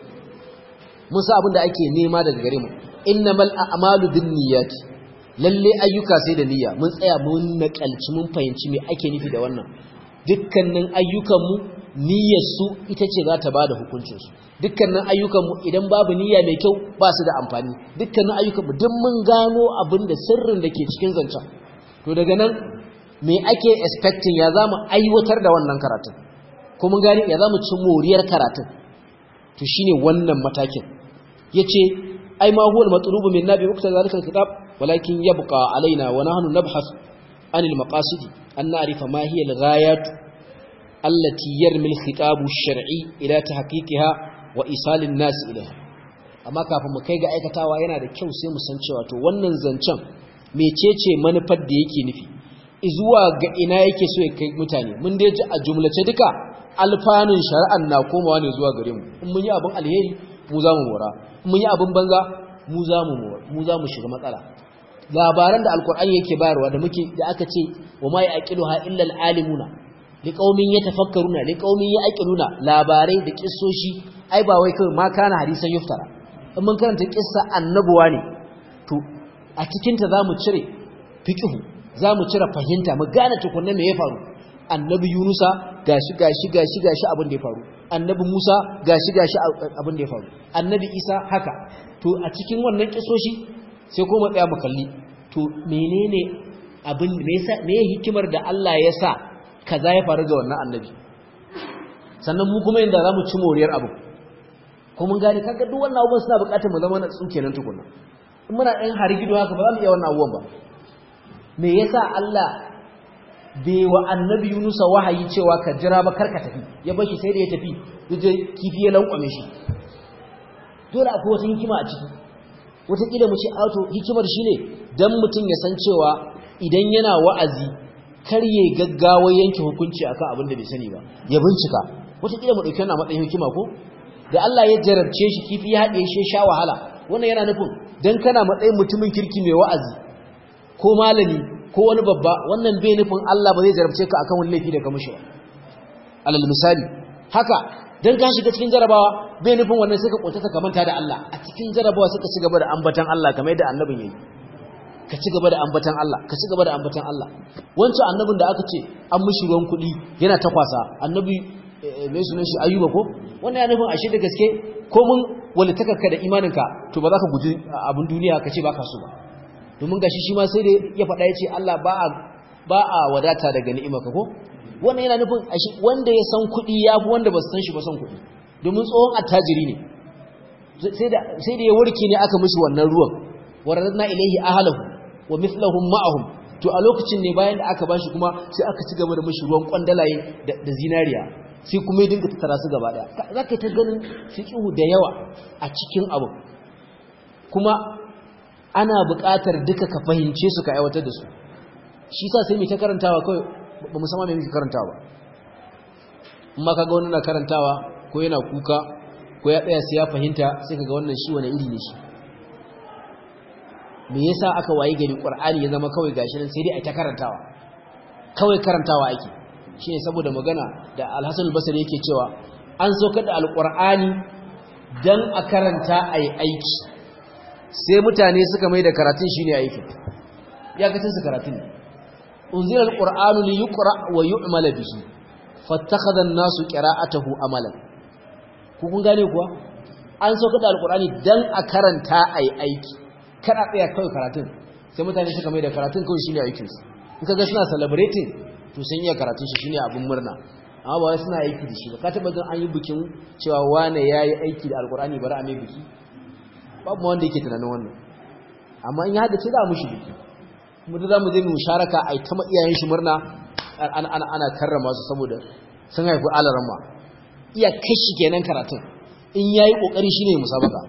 mun san abinda ake nema daga gare mu innamal a'malu binniyat lalle ayyuka sai da niyya mun tsaya mun nakalci mun fahimci me ake nufi da wannan dukkanin ayyukan mu niyyar su ita ce za ta bada hukuncin su dukkanin ayyukan mu idan babu niyya mai kyau ba su da amfani dukkanin ayyukan mu duk mun gano abin da sirrin da ke cikin zancen to daga nan me ake expecting ya zamu aiwatar da wannan karatun ko mun gani ya zamu ci moriyar karatun to shine wannan matakin yace ai ma huwa al-matlubu min nabi ukta zalika al-kitab walakin yabqa alaina wa nahnu nabhas an al-maqasid an na'rifa ma hiya al-ghayat allati yarmi al-khitab ash-shar'i ila tahqiqiha wa isal an-nas ilayha amma kafin mu kai ga aikatawa yana da kyau sai mu san cewa to wannan zancen mecece manufar da yake nufi zuwa ga ina yake so ya kai mutane mun dai ji a jumlace duka alfanun shari'an na komawa ne zuwa gare mu in mun yi abin alheri mu za mu mora in mun yi abin banza mu za mu mora mu za mu shiga matsala labaran da alkur'ani yake bayarwa da muke da aka ce wa ma yaqiluha illa alalimuna liqaumin yatafakkaruna liqaumin yaqiluna labarai da kissoshi ai ba wai kawai ma kana hadisan yuftara in mun karanta kissa annabuwa ne to a cikinta za mu cire fiƙihu za mu cire fahimta mu gane tukunna me ya faru annabi yunusa gashi gashi gashi gashi abin da ya faru annabi musa gashi gashi abin da ya faru annabi isa haka to a cikin wannan kisoshi sai kuma tsaya mu kalli to menene abin me yasa me hikimar da Allah ya sa kaza ya faru ga wannan annabi sannan mu kuma inda zamu ci moriyar abu ko mun gane kaga duk wannan abubuwan suna buƙatar mu zama na tsuke nan tukunna in muna ɗan harigido haka ba za mu iya wannan abubuwan ba me yasa Allah bai wa annabi Yunusa wahayi cewa ka jira ba karka tafi ya bashi sai da ya tafi yaje kifi ya lankwame shi dole akwai wata hikima a ciki wata kila mu ce auto hikimar shine dan mutum ya san cewa idan yana wa'azi kar ya gaggawa yanke hukunci akan abin da bai sani ba ya bincika wata kila mu dauki wannan matsayin hikima ko da Allah ya jarabce shi kifi ya haɗe shi sha wahala wannan yana nufin dan kana matsayin mutumin kirki mai wa'azi ko malami ko wani babba wannan bai nufin Allah ba zai jarabce ka akan wani laifi da ka mishi ba alal misali haka dan ka shiga cikin jarabawa bai nufin wannan sai ka kunta ka manta da Allah a cikin jarabawa suka ci gaba da ambatan Allah kamar yadda annabin yayi ka ci gaba da ambatan Allah ka ci gaba da ambatan Allah wancan annabin da aka ce an mishi ruwan kuɗi yana ta kwasa annabi mai sunan shi ayyuba ko wannan ya nufin ashe da gaske ko mun walittakarka da imaninka to ba za ka guji abin duniya ka ce ba ka so ba domin gashi shi ma sai da ya faɗa ya ce Allah ba a wadata daga ni'imarka ko wannan yana nufin ashe wanda ya san kuɗi ya fi wanda ba su san shi ba san kuɗi domin tsohon attajiri ne sai da ya warke ne aka mishi wannan ruwan waradna ilaihi ahlahu wa mithlahum ma'ahum to a lokacin ne bayan da aka bashi kuma sai aka ci gaba da mishi ruwan kwandalaye da zinariya sai kuma ya dinga tattara su gaba daya za ka ta ganin fiqhu da yawa a cikin abu kuma ana buƙatar duka ka fahimce su ka aiwatar da su shi sa sai mai ta karantawa kawai ba musamman mai muke karantawa ba amma kaga wani na karantawa ko yana kuka ko ya tsaya sai ya fahimta sai kaga wannan shi wani iri ne shi me yasa aka waye gari qur'ani ya zama kawai gashi nan sai dai a ta karantawa kawai karantawa ake shine saboda magana da Al-Hasan al-Basri yake cewa an saukar da al-Qur'ani dan a karanta ayi aiki sai mutane suka mai da karatun shine aikin ya kacin su karatun ne unzila al-Qur'anu li yuqra wa yu'mal bihi fattakhadha an-nasu qira'atahu amalan ku kun gane kuwa an saukar da al-Qur'ani dan a karanta ayi aiki kada tsaya kawai karatun sai mutane suka mai da karatun kawai shine aikin su in kaga suna celebrating to sun iya karatun shi shine abin murna amma ba wai suna aiki da shi ba ka taba gan an yi bikin cewa wane yayi aiki da alkur'ani bari a mai biki babu wanda yake tunanin wannan amma in ya hada ce za mu shi biki mu da zamu je mu musharaka ai ta iyayen shi murna ana ana ana karrama su saboda sun haifi alaramma iya kashi kenan karatun in yayi kokari shine musabaka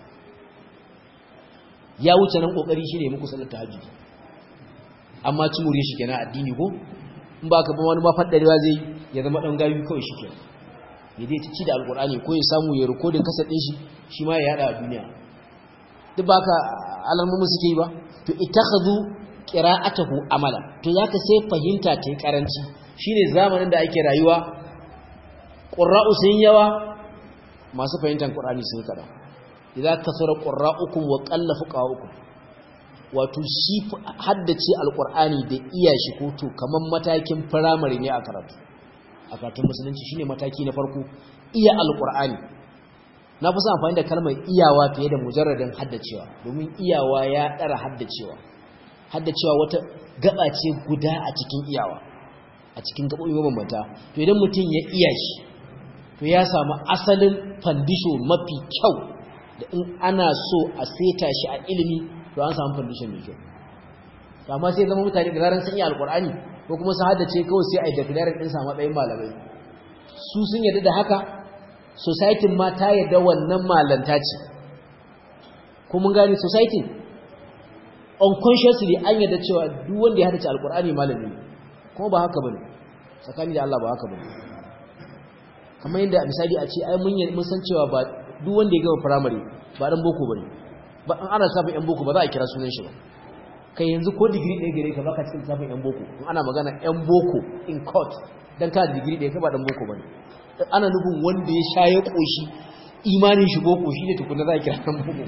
ya wuce nan kokari shine muku sallar tahajjud amma ci mure shi kenan addini ko in ba ka ba wani mafaddarewa zai ya zama dan gayu kawai shi kenan ya dai ci da alkur'ani ko ya samu ya rikodin kasar din shi shi ma ya yada a duniya duk ba ka alamomin suke yi ba to ittakhadhu qira'atahu amala to zaka sai fahimta ta yi karanci shine zamanin da ake rayuwa qurra'u sun yawa masu fahimtar qur'ani sun kada idza kasara qurra'ukum wa qalla fuqa'ukum wato shi haddace alqur'ani da iya shi ko to kaman matakin primary ne a karatu a karatun musulunci shine mataki na farko iya alqur'ani na fi son amfani da kalmar iyawa fiye da mujarradin haddacewa domin iyawa ya dara haddacewa haddacewa wata gaba ce guda a cikin iyawa a cikin gabobi mabambanta to idan mutum ya iya shi to ya samu asalin fandisho mafi kyau da in ana so a seta shi a ilimi to an samu fandisho mai kyau amma sai zama mutane da zaran sun yi alkur'ani ko kuma su haddace kawai sai a yi declaring ɗinsa a matsayin malamai su sun yarda da haka society ma ta yarda wannan malanta ce ko mun gane society unconsciously an yarda cewa duk wanda ya haddace alkur'ani malami ne kuma ba haka bane tsakani da Allah ba haka bane kamar yadda misali a ce ai mun mun san cewa ba duk wanda ya gama primary ba dan boko bane ba an ana safin yan boko ba za a kira sunan shi ba kai yanzu ko digiri ɗaya gare ka baka cikin safin yan boko in ana magana yan boko in court dan ka digiri ɗaya ka ba dan boko bane ana nufin wanda ya sha ya koshi imanin shi boko shi ne tukuna za a kira dan boko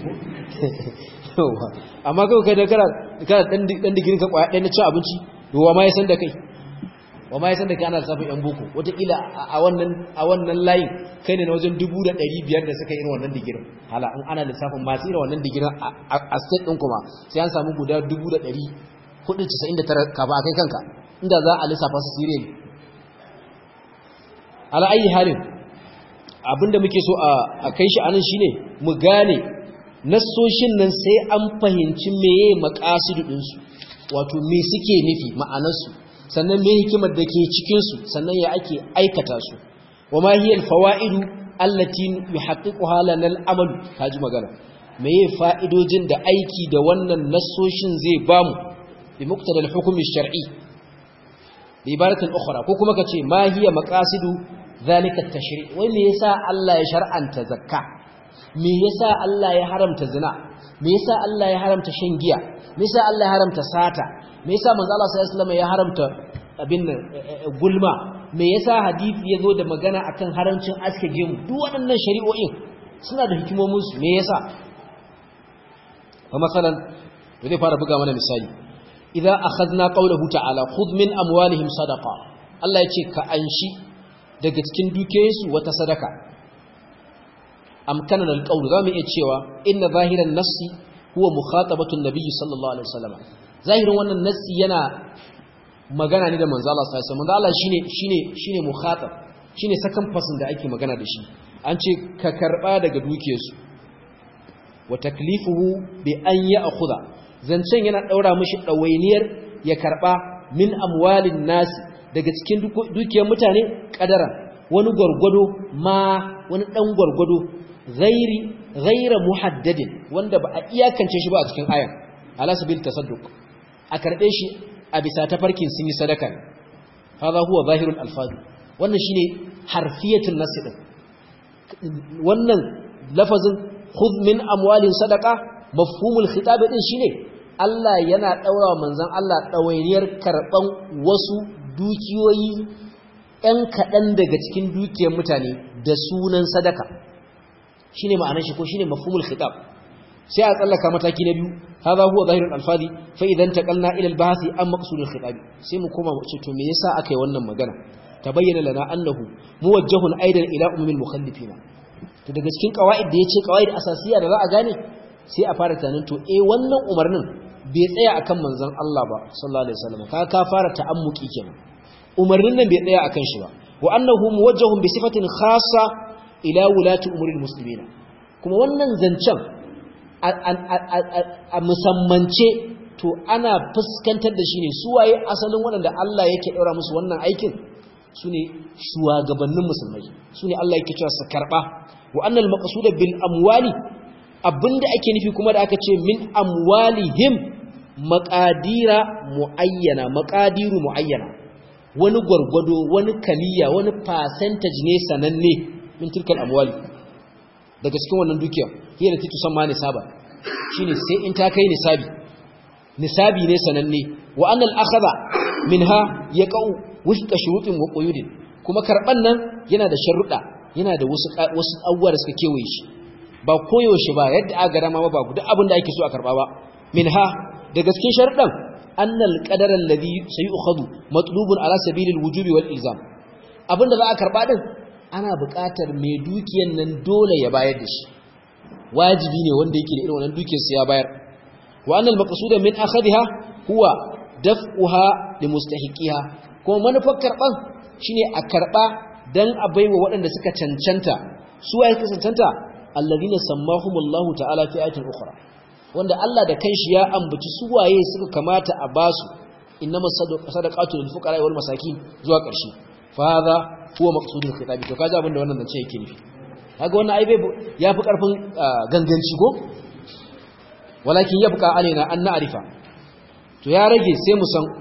amma kawai kai da kana kana dan dan digirin ka kwaya ɗaya na cin abinci yawa ma ya san da kai wa ma yasan da kai ana lissafin yan boko wataƙila a wannan a wannan layin kai ne na wajen dubu da ɗari biyar da suka irin wannan digirin hala in ana lissafin masu irin wannan digirin a state ɗin kuma sai an samu guda dubu da ɗari hudu casa'in da tara kafa a kai kanka inda za a lissafa su sire ne ala ayi halin abinda muke so a kai shi anan shine mu gane nassoshin nan sai an fahimci meye maqasidu ɗinsu wato me suke nufi ma'anarsu sannan me hikimar da ke cikinsu sannan ya ake aikata su wa ma hiya alfawaidu allati yuhaqqiquha lana al'amal kaji magana meye fa'idojin da aiki da wannan nassoshin zai bamu bi muqtada al-hukm ash-shar'i bi ibaratin ukhra ko kuma kace ma hiya maqasidu zalika at-tashri' wai me yasa Allah ya shar'anta zakka me yasa Allah ya haramta zina me yasa Allah ya haramta shan giya me yasa Allah ya haramta sata me yasa manzo Allah sallallahu alaihi wasallam ya haramta abin gulma me yasa hadisi yazo da magana akan haramcin aske gemu duk waɗannan shari'o'in suna da hikimomin su me yasa fa masalan zai fara buga mana misali idza akhadna qawluhu ta'ala khudh min amwalihim sadaqa Allah ya ce ka anshi daga cikin dukiyoyinsu wata sadaka amkanan alqawl zamu iya cewa inna zahiran nassi huwa mukhatabatu an-nabiy sallallahu alaihi wasallam zahirin wannan nassi yana magana ne da manzo Allah sallallahu alaihi wasallam manzo Allah shine shine shine mukhatab shine second person da ake magana da shi an ce ka karba daga dukiyarsu wa taklifuhu bi an ya'khudha zancen yana daura mishi dawainiyar ya karba min amwalin nasi daga cikin dukiyar mutane kadara wani gwargwado ma wani dan gwargwado ghairi ghaira muhaddadin wanda ba a iyakance shi ba a cikin ayan ala sabil tasadduq a karbe shi a bisa tafarkin sun yi sadaka ne hadha huwa zahirul alfaz wannan shine harfiyatul nas din wannan lafazin khudh min amwalin sadaqa mafhumul khitab din shine Allah yana daura manzon Allah dawainiyar karban wasu dukiyoyi ‘yan kaɗan daga cikin dukiyar mutane da sunan sadaka shi ne ma'anar shi ko shi ne mafumul khitab sai a tsallaka mataki na biyu haza huwa zahirin alfadi fa idan ta kalna ilal bahasi an maqsudul khitabi sai mu koma mu ce to me yasa aka yi wannan magana ta bayyana lana annahu muwajjahun aidan ila umumil mukhallifina to daga cikin qawaid da yace qawaid asasiya da za a gane sai a fara tunanin to eh wannan umarnin bai tsaya akan manzon Allah ba sallallahu alaihi wasallam ka ka fara ta'ammuki kenan umarnin nan bai tsaya akan shi ba wa annahu muwajjahun bi sifatin khassa ila wulati umuril muslimin kuma wannan zancen a musammance to ana fuskantar da shi ne suwaye asalin waɗanda Allah yake ɗaura musu wannan aikin su ne shugabannin musulmai su ne Allah yake cewa su karɓa wa annal maqsuda bil amwali abinda ake nufi kuma da aka ce min amwalihim maqadira muayyana maqadiru muayyana wani gwargwado wani kaliya wani percentage ne sananne min tilkal amwali daga cikin wannan dukiya hiya da titu san ma nisaba shine sai in ta kai nisabi nisabi ne sananne wa annal akhadha minha yaqau wifqa shurutin wa quyudin kuma karban nan yana da sharuɗa yana da wasu wasu abubuwa da suka kewaye shi ba koyaushe ba yadda aka gara ma ba duk abin da ake so a karba ba minha da gaskin sharuɗan annal qadara alladhi sayu'khadhu matlubun ala sabilil wujubi wal ilzam abinda za a karba din ana buƙatar mai dukiyan nan dole ya bayar da shi wajibi ne wanda yake da irin wannan dukiyar sa ya bayar wa annal maqsuda min akhadha huwa daf'uha limustahiqiha kuma manufar karban shine a karba dan a baiwa waɗanda suka cancanta su waye suka cancanta alladhina sammahumullahu ta'ala fi ayatin ukhra wanda Allah da kanshi ya ambaci su waye suka kamata a basu innamas sadaqatu lil fuqara wal masakin zuwa ƙarshe fa hadha huwa maqsudul khitabi to kaji abinda wannan zance yake nufi kaga wannan ai bai yafi karfin ganganci ko walakin yabqa alaina an na'rifa to ya rage sai mu san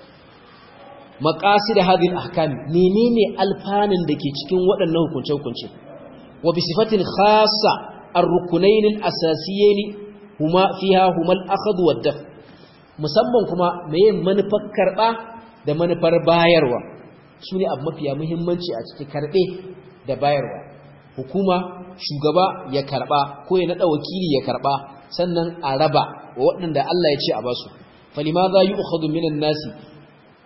maqasid hadhihi al-ahkam menene alfanin dake cikin waɗannan hukunce-hukunce wa bi sifatin khassa ar-rukunayn al-asasiyyin huma fiha huma al-akhdh wa daf musamman kuma meye manufar karba da manufar bayarwa sune abu mafiya muhimmanci a cikin karbe da bayarwa hukuma shugaba ya karba ko ya nada wakili ya karba sannan a raba wa waɗanda Allah ya ce a basu falimadha yu'khadhu minan nasi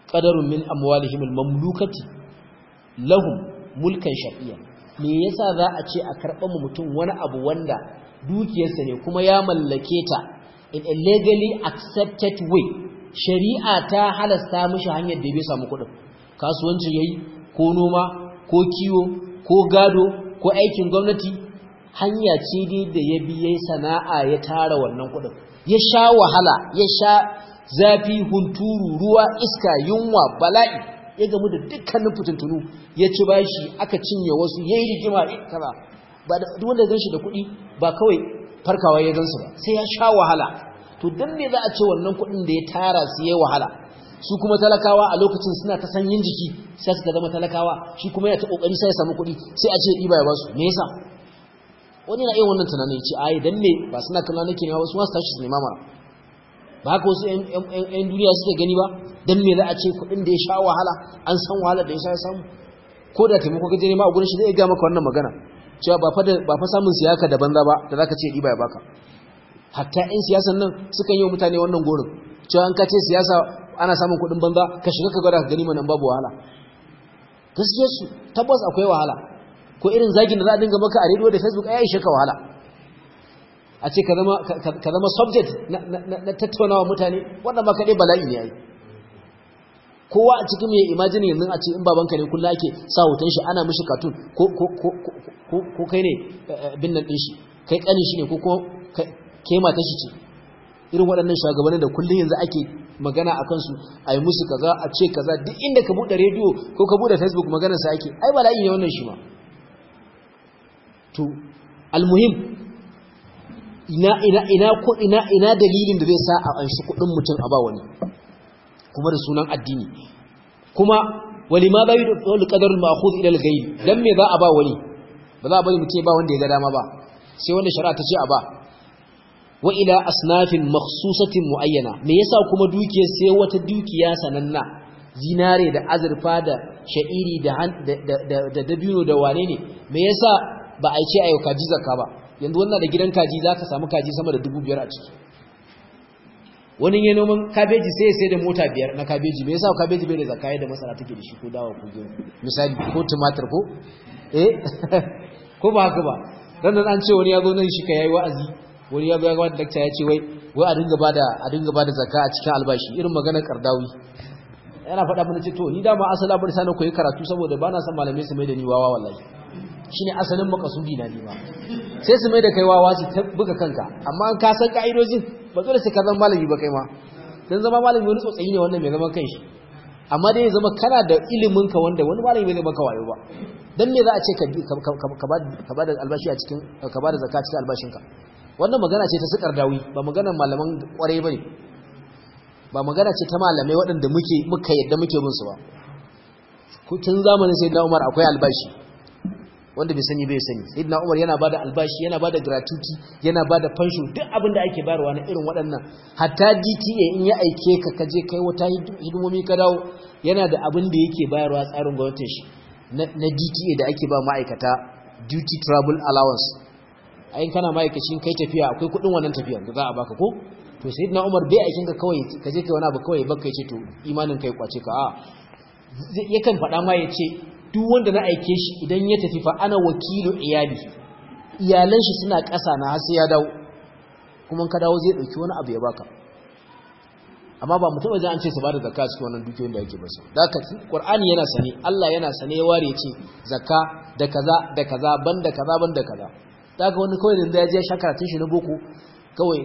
qadarun min amwalihim almamlukati lahum mulkan shar'iyya me yasa za a ce a karɓa mu mutum wani abu wanda dukiyarsa ne kuma ya mallake ta in a legally accepted way shari'a ta halasta mishi hanyar da bai samu kuɗin kasuwanci yayi ko noma ko kiwo ko gado ko aikin gwamnati hanya ce dai da ya bi yayi sana'a ya tara wannan kuɗin ya sha wahala ya sha zafi hunturu ruwa iska yunwa bala'i ya gamu da dukkanin fitintunu ya ci bashi aka cinye wasu yayi rigima kaza ba da duk wanda ganshi da kuɗi ba kawai farkawa ya gansu ba sai ya sha wahala to dan me za a ce wannan kuɗin da ya tara su yayi wahala su kuma talakawa a lokacin suna ta sanyin jiki sai suka zama talakawa shi kuma yana ta kokari sai ya samu kuɗi sai a ce ɗiba ya basu me yasa wani na iya wannan tunanin ya ce ai dan me ba suna kallon nake ne ba wasu masu tashi su nema mana ba haka wasu ‘yan duniya suke gani ba don me za a ce kudin da ya sha wahala an san wahala da ya sha samu ko da taimako gaje ne ma a gurin shi zai ga maka wannan magana cewa ba fa samun siyaka da banza ba da za ka ce ɗiba ya baka hatta ‘yan siyasan nan sukan yi wa mutane wannan gorin cewa an ka ce siyasa ana samun kudin banza ka shiga ka gwada ka gani manan babu wahala gaskiyar su tabbas akwai wahala ko irin zagin da za a dinga maka a rediyo da facebook ai ishe ka wahala a ce ka zama subject na tattaunawa mutane wannan ba kaɗai bala'i ne yayi kowa a cikin mai imajini yanzu a ce in babanka ne kullum ake sa hoton shi ana mishi katun ko kai ne bin nan ɗin shi kai ƙanin shi ne ko ke mata shi ce irin waɗannan shugabannin da kullum yanzu ake magana a kansu a yi musu kaza a ce kaza duk inda ka buɗe rediyo ko ka buɗe facebook maganarsa ake ai bala'i ne wannan shi ma to almuhim ina ina ina ko ina ina dalilin da zai sa a anshi kudin mutum a ba wani kuma da sunan addini kuma walima bai da wal qadar al ma'khudh ila al ghayb dan me za a ba wani ba za a bari mutum ba wanda ya ga dama ba sai wanda shari'a ta ce a ba wa ila asnafin makhsusatin muayyana me yasa kuma dukiya sai wata dukiya sananna zinare da azurfa da sha'iri da da dabino da wane ne me yasa ba a ce ayo kaji zakka ba yanzu wannan da gidan kaji za ka samu kaji sama da dubu biyar a ciki wani ya noman kabeji sai ya sai da mota biyar na kabeji me yasa kabeji bai da zakka da masara take da shi ko dawa ko gero misali ko tumatir ko eh ko ba haka ba dan nan an ce wani ya zo nan shi ka yayi wa'azi wani ya zo ya ga wani lecture ya ce wai wai a dinga bada a dinga bada zakka a cikin albashi irin maganar kardawi yana faɗa mana ce to ni dama asala bari sanin koyi karatu saboda ba na son malamai su mai da ni wawa wallahi shine asalin makasudi na ni ba sai su mai da kai wawa su ta buga kanka amma an ka san ka'idojin ba dole sai ka zama malami ba kai ma dan zama malami wani tsotsayi ne wannan mai zaman kanshi amma dai ya zama kana da ilimin ka wanda wani malami bai zai maka wayo ba dan me za a ce ka ba da albashi a cikin ka ba da zakka cikin albashinka wannan magana ce ta sukar dawi ba maganar malaman kwarai bane ba magana ce ta malamai waɗanda muke muka yadda muke bin su ba tun zamanin sayyidina Umar akwai albashi wanda bai sani bai sani sayyidina Umar yana bada albashi yana bada gratuity yana bada pension duk abin da ake bayarwa na irin waɗannan hatta DTA in ya aike ka kaje kai wata hidimomi ka dawo yana da abin da yake bayarwa tsarin gwamnatin shi na DTA da ake ba ma'aikata duty travel allowance ayin kana ma'aikacin kai tafiya akwai kuɗin wannan tafiya da za a baka ko to sayyidina Umar bai aikin ka kawai kaje kai wani abu kawai baka yace to imanin kai kwace ka a yakan faɗa ma yace duk wanda na aike shi idan ya tafi fa ana wakilu iyali iyalan shi suna ƙasa na har sai ya dawo kuma ka dawo zai dauki wani abu ya baka amma ba mutum wajen an ce su bada zakka cikin wannan dukiyoyin da yake ba su da ka qur'ani yana sane Allah yana sane ya ware ce zakka da kaza da kaza banda kaza banda kaza daga wani kawai da ya je shakaratun shi na boko kawai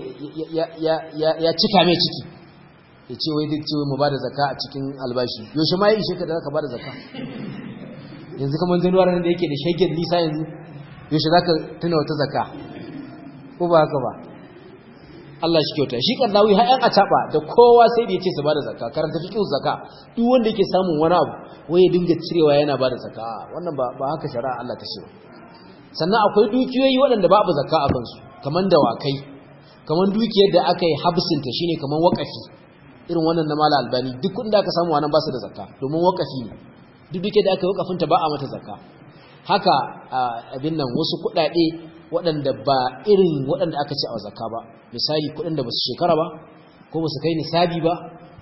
ya cika mai ciki ya ce wai duk ce mu bada zakka a cikin albashi yaushe ma ya ishe ka da zaka bada zakka yanzu kamar januwar da yake da shagen nisa yanzu yaushe za ka tuna wata zaka ko ba haka ba Allah shi kyauta shi karnawi har yan ataba da kowa sai da yace su bada zakka karanta fiqh zakka duk wanda yake samun wani abu wai ya dinga cirewa yana bada zakka wannan ba ba haka shari'a Allah ta ce ba sannan akwai dukiyoyi waɗanda babu zakka a kansu kaman dawakai kaman dukiyar da aka yi habsinta shine kaman wakafi irin wannan na mala albani duk kudin da aka samu wannan ba su da zakka domin wakafi ne duk duke da aka yi wakafinta ba a mata zakka haka abin nan wasu kudade waɗanda ba irin waɗanda aka ce a zakka ba misali kudin da ba su shekara ba ko ba su kai nisabi ba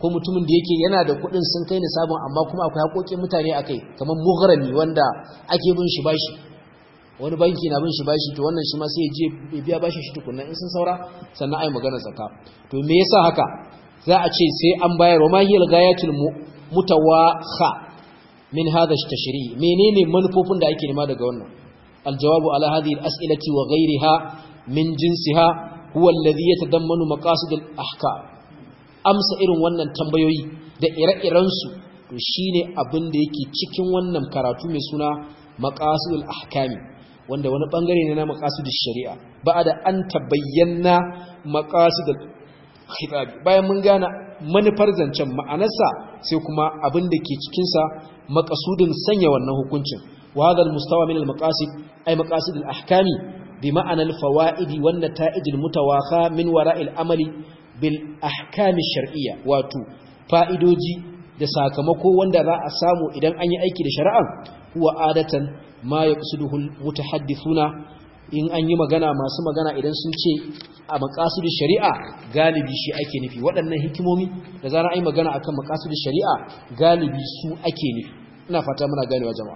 ko mutumin da yake yana da kuɗin sun kai nisabin amma kuma akwai haƙoƙin mutane akai kamar mughrami wanda ake bin shi bashi wani banki na bin shi bashi to wannan shi ma sai ya je biya bashi shi tukunna in sun saura sannan ai magana zakka to me yasa haka za a ce sai an bayar wa mahiyal gayatul mutawakha min hadha at-tashri' menene manufofin da ake nema daga wannan aljawabu ala hadhihi al-as'ilati wa ghayriha min jinsiha huwa alladhi yatadammanu maqasid al-ahkam amsa irin wannan tambayoyi da ire-iren su to shine abin da yake cikin wannan karatu mai suna maqasid al-ahkami wanda wani bangare ne na maqasid shari'a ba'da an tabayyana maqasid al-khitab bayan mun gane manufar zancen ma'anarsa sai kuma abin da ke cikin sa maqasudin sanya wannan hukuncin wa hadha al-mustawa min al-maqasid ay maqasid al-ahkami bi ma'ana al-fawaid wan nata'ij al-mutawakha min wara'il amali bil ahkam ash-shar'iyya wato fa'idoji da sakamako wanda za a samu idan an yi aiki da shari'a huwa adatan ma yaqsiduhu al-mutahaddithuna in an yi magana masu magana idan sun ce a makasudu shari'a galibi shi ake nufi waɗannan hikimomi da zara ai magana akan makasudu shari'a galibi su ake nufi ina fata muna ganewa jama'a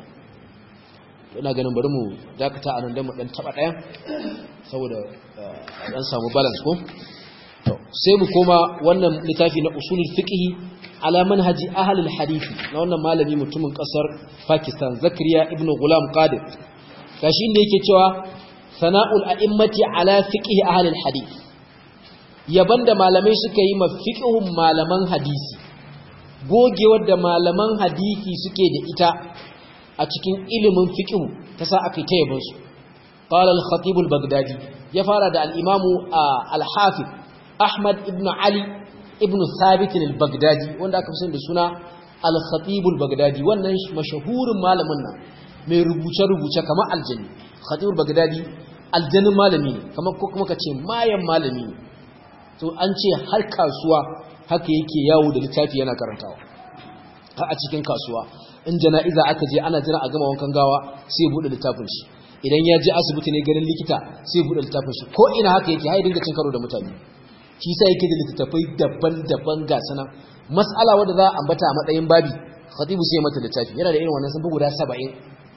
ina ganin bari mu dakata anan dan mu dan taba ɗayan saboda dan samu balance ko to sai mu koma wannan littafi na usulul fiqh ala manhaji ahli al-hadith na wannan malami mutumin kasar Pakistan Zakariya ibn Ghulam Qadir gashi inda yake cewa sana'ul a'immati ala fiqhi ahli al-hadith yaban da malamai suka yi ma fiqhun malaman hadisi gogewar da malaman hadisi suke da ita a cikin ilimin fiqhu ta sa aka ta yaban su qala al-khatib al-baghdadi ya fara da al-imam al-hafiz ahmad ibn ali ibn thabit al-baghdadi wanda aka fi da suna al-khatib al-baghdadi wannan mashahurin malamin nan mai rubuce-rubuce kamar aljanni khatib al-baghdadi aljannin malami ne kamar ko kuma kace mayan malami ne to an ce har kasuwa haka yake yawo da littafi yana karantawa har a cikin kasuwa in jana'iza aka je ana jira a gama wankan gawa sai ya bude littafin shi idan ya je asibiti ne ganin likita sai ya bude littafin shi ko ina haka yake har dinga cin karo da mutane shi sai yake da littattafai daban-daban ga sana mas'ala wanda za a ambata a matsayin babi khatibu sai mata littafi yana da irin wannan sun fi guda 70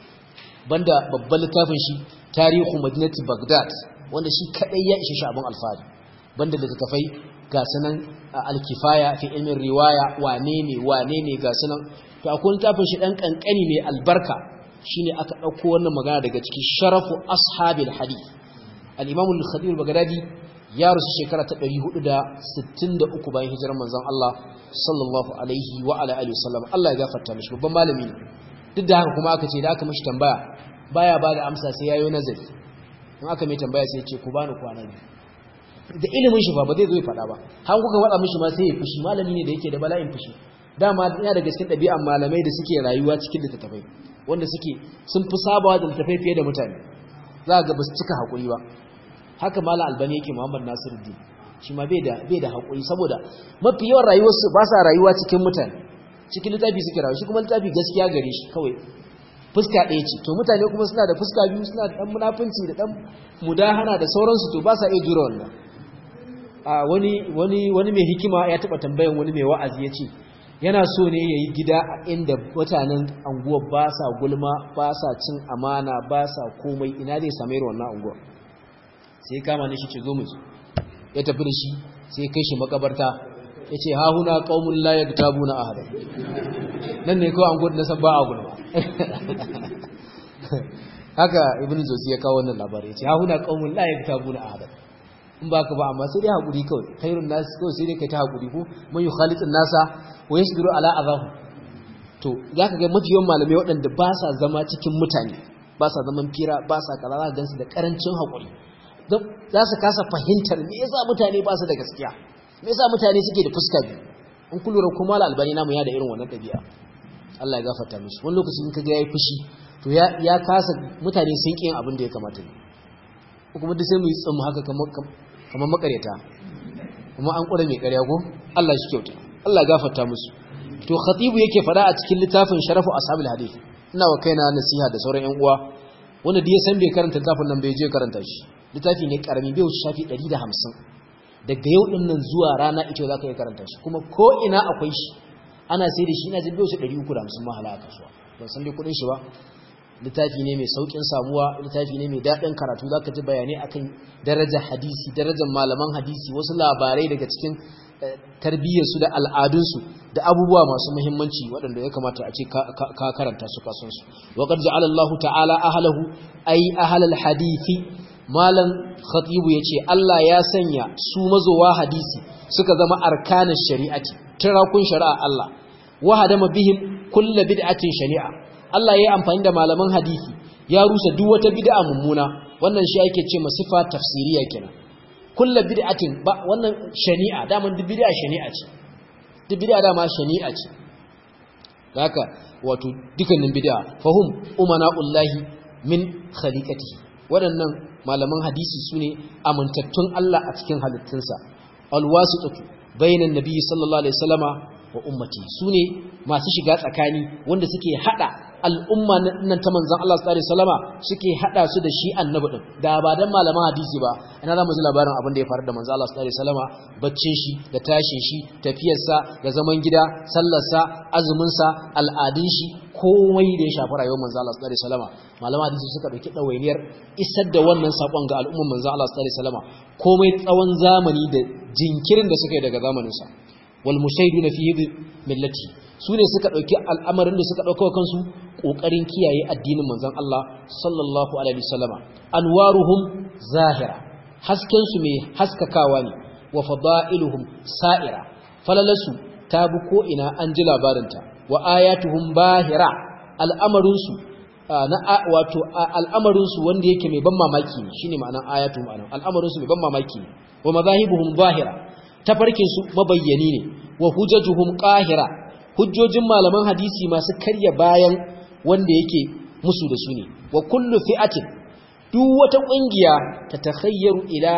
banda babban littafin shi tarihu madinati baghdad wanda shi kadai ya ishe shi abin alfahari banda littattafai ga sanan alkifaya fi ilmin riwaya wane ne wane ne ga sanan to akwai littafin shi dan kankani mai albarka shine aka dauko wannan magana daga cikin sharafu ashabil hadith al-imam al-khatib al-baghdadi ya rusu shekara ta 463 bayan hijirar manzon Allah sallallahu alaihi wa ala alihi wasallam Allah ya gafarta mishi babban malami ne duk da haka kuma aka ce da aka mishi tambaya baya ba da amsa sai yayi nazari in aka mai tambaya sai ya ce ku bani kwana biyu da ilimin shi ba ba zai zo ya faɗa ba har kuka faɗa mishi ma sai ya fushi malami ne da yake da bala'in fushi dama yana daga cikin ɗabi'an malamai da suke rayuwa cikin littattafai wanda suke sun fi sabawa da littattafai fiye da mutane za ga ba su cika haƙuri ba haka malam albani yake muhammad nasiruddin shi ma bai da bai da haƙuri saboda mafi yawan rayuwarsu ba sa rayuwa cikin mutane cikin littafi suke rayuwa shi kuma littafi gaskiya gare shi kawai fuska ɗaya ce to mutane kuma suna da fuska biyu suna da ɗan munafunci da ɗan mudahana da sauransu to ba sa iya jura wannan a wani wani wani mai hikima ya taɓa tambayan wani mai wa'azi ya ce yana so ne ya yi gida a inda mutanen anguwa ba sa gulma ba sa cin amana ba sa komai ina zai same wannan anguwa sai kama ne shi ce zo mu ya tafi da shi sai kai shi makabarta ya ce ha huna ƙaumun layar tabu na ahadar nan ne kawai anguwa na san ba a gulma haka ibn zosi ya kawo wannan labarai ya ce ha huna ƙaumun layar tabu na ahadar in ba ka ba amma sai dai haƙuri kawai khairun nasu kawai sai dai kai ta haƙuri ko man yi khalitin nasa wa ya shigiru ala azahu to za ka ga mafi yawan malamai waɗanda ba sa zama cikin mutane ba sa zaman fira ba sa kaza za gansu da ƙarancin haƙuri za su kasa fahimtar me yasa mutane ba su da gaskiya me yasa mutane suke da fuska biyu in kun lura kuma albani namu ya da irin wannan ɗabi'a Allah ya gafarta mishi wani lokaci in kaga yayi fushi to ya ya kasa mutane sun ƙi yin abin da ya kamata ne kuma duk sai mu yi tsamu haka kamar kamar makaryata kuma an ƙura mai ƙarya ko Allah shi kyauta Allah gafarta musu to khatibu yake fada a cikin littafin sharafu ashabul hadith ina wa kaina nasiha da sauran ƴan uwa wanda da ya san bai karanta littafin nan bai je karanta shi littafi ne karami bai wuce shafi 150 daga yau din nan zuwa rana ita za ka yi karanta shi kuma ko ina akwai shi ana sai da shi ina jin shi 350 mahala a kasuwa ban san dai kudin shi ba littafi ne mai saukin samuwa littafi ne mai daɗin karatu za ka ji bayanai akan darajar hadisi darajar malaman hadisi wasu labarai daga cikin tarbiyyarsu da al'adunsu da abubuwa masu muhimmanci waɗanda ya kamata a ce ka karanta su kasansu wa qad ja'ala Allahu ta'ala ahlahu ay ahlal hadisi malam khatibu yace Allah ya sanya su mazowa hadisi suka zama arkanin shari'ati tirakun shari'a Allah wa hadama bihim kullu bid'atin shari'a Allah ya yi amfani da malaman hadisi ya rusa duk wata bid'a mummuna wannan shi ake ce masifa tafsiriya kenan kullu bid'atin ba wannan shari'a daman duk bid'a shari'a ce duk bid'a dama shari'a ce haka wato dukkanin bid'a fahum umana'ullahi min khaliqatihi waɗannan malaman hadisi sune amintattun Allah a cikin halittunsa alwasitatu bainan nabiyyi sallallahu alaihi wasallama wa ummati sune masu shiga tsakani wanda suke hada al'umma nan ta manzon Allah sallallahu alaihi wasallama suke hada su da shi annabi din da ba dan malaman hadisi ba ina za mu ji labarin abin da ya faru da manzon Allah sallallahu alaihi wasallama baccin shi da tashin shi tafiyar sa da zaman gida sallar sa azumin sa al'adun shi komai da ya shafi rayuwar manzon Allah sallallahu alaihi wasallama malaman hadisi suka dauki dawainiyar isar da wannan sakon ga al'umman manzon Allah sallallahu alaihi wasallama komai tsawon zamani da jinkirin da suka yi daga zamanin sa wal mushaiduna fi millati su ne suka ɗauki al'amarin da suka ɗauka kansu ƙoƙarin kiyaye addinin manzan Allah sallallahu Alaihi wasallama anwaruhum zahira haskensu mai haskakawa ne wa fada'iluhum sa'ira falalarsu ta bi ko'ina an ji labarinta wa ayatuhum bahira al'amarinsu na wato al'amarinsu wanda yake mai ban mamaki ne shine ma'anar ayatuhum anan al'amarinsu mai ban mamaki ne wa mazahibuhum bahira tafarkinsu mabayyani ne wa hujjajuhum qahira hujjojin malaman hadisi masu karya bayan wanda yake musu da su ne wa kullu fi'atin duk wata kungiya ta takhayyaru ila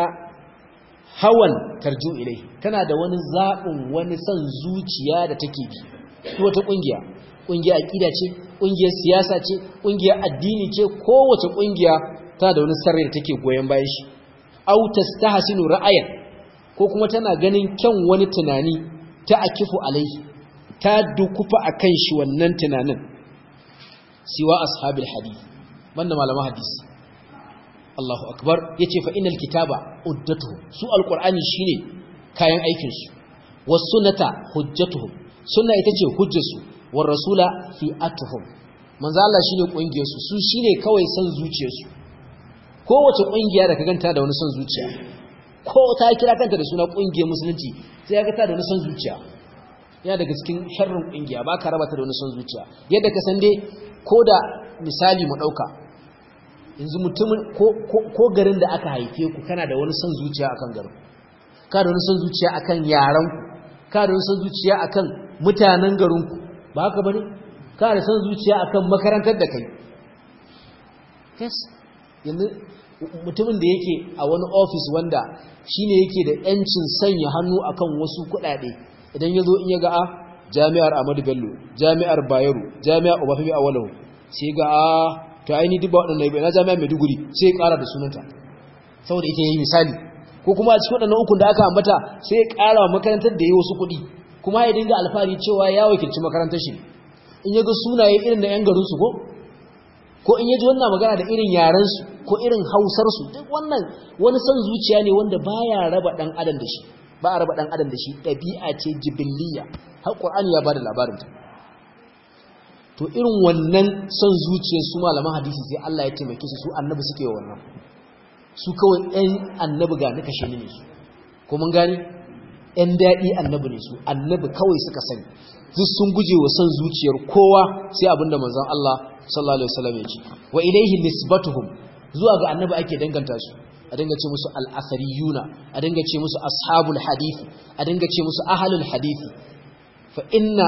hawan tarju ilai tana da wani zabin wani son zuciya da take bi duk wata kungiya kungiya aqida ce kungiyar siyasa ce kungiyar addini ce kowace kungiya tana da wani sarri da take goyen bayan shi aw tastahsinu ra'ayan ko kuma tana ganin kyan wani tunani ta akifu alaihi ta dukufa a kan shi wannan tunanin siwa ashabil hadith banda malaman hadisi Allahu akbar yace fa innal kitaba uddatuhum su alqur'ani shine kayan aikin su was sunnata hujjatuhum sunna ita ce hujjarsu war rasula fi atuhum manzo Allah shine kungiyar su su shine kawai san zuciyar su kowace kungiya da ka ganta da wani san zuciya ko ta kira kanta da suna kungiyar musulunci sai ka ga ta da wani san zuciya yana daga cikin sharrin kungiya ba ka raba ta da wani son zuciya yadda ka san dai ko da misali mu dauka yanzu mutumin ko garin da aka haife ku kana da wani son zuciya akan garin ka da wani son zuciya akan yaran ku ka da wani son zuciya akan mutanen garin ku ba haka bane ka da son zuciya akan makarantar da kai yes yanzu mutumin da yake a wani office wanda shine yake da yancin sanya hannu akan wasu kuɗaɗe idan ya zo in ya ga a jami'ar Ahmadu Bello jami'ar Bayero jami'ar Obafemi Awolowo sai ga a to aini duk ba waɗannan bai na jami'ar Maiduguri sai ya ƙara da sunanta saboda ita yi misali ko kuma a cikin waɗannan ukun da aka ambata sai ya ƙara wa makarantar da yi wasu kuɗi kuma ya dinga alfahari cewa ya wakilci makarantar shi in ya ga sunaye irin na 'yan garinsu ko ko in ya ji wannan magana da irin yarensu ko irin hausarsu duk wannan wani son zuciya ne wanda baya raba ɗan adam da shi ba a raba ɗan adam da shi ɗabi'a ce jibiliya har ƙwar'ani ya ba da labarinta to irin wannan son zuciyar su malaman hadisi sai Allah ya taimake su su annabi suke wa wannan su kawai ɗan annabi ga nika shi ne su ko mun gani ɗan daɗi annabi ne su annabi kawai suka sani duk sun guje wa son zuciyar kowa sai abinda manzon Allah sallallahu alaihi wasallam ya ce wa ilaihi nisbatuhum zuwa ga annabi ake danganta su a dinga ce musu al'asariyuna a dinga ce musu ashabul hadithi a dinga ce musu ahalul hadithi fa inna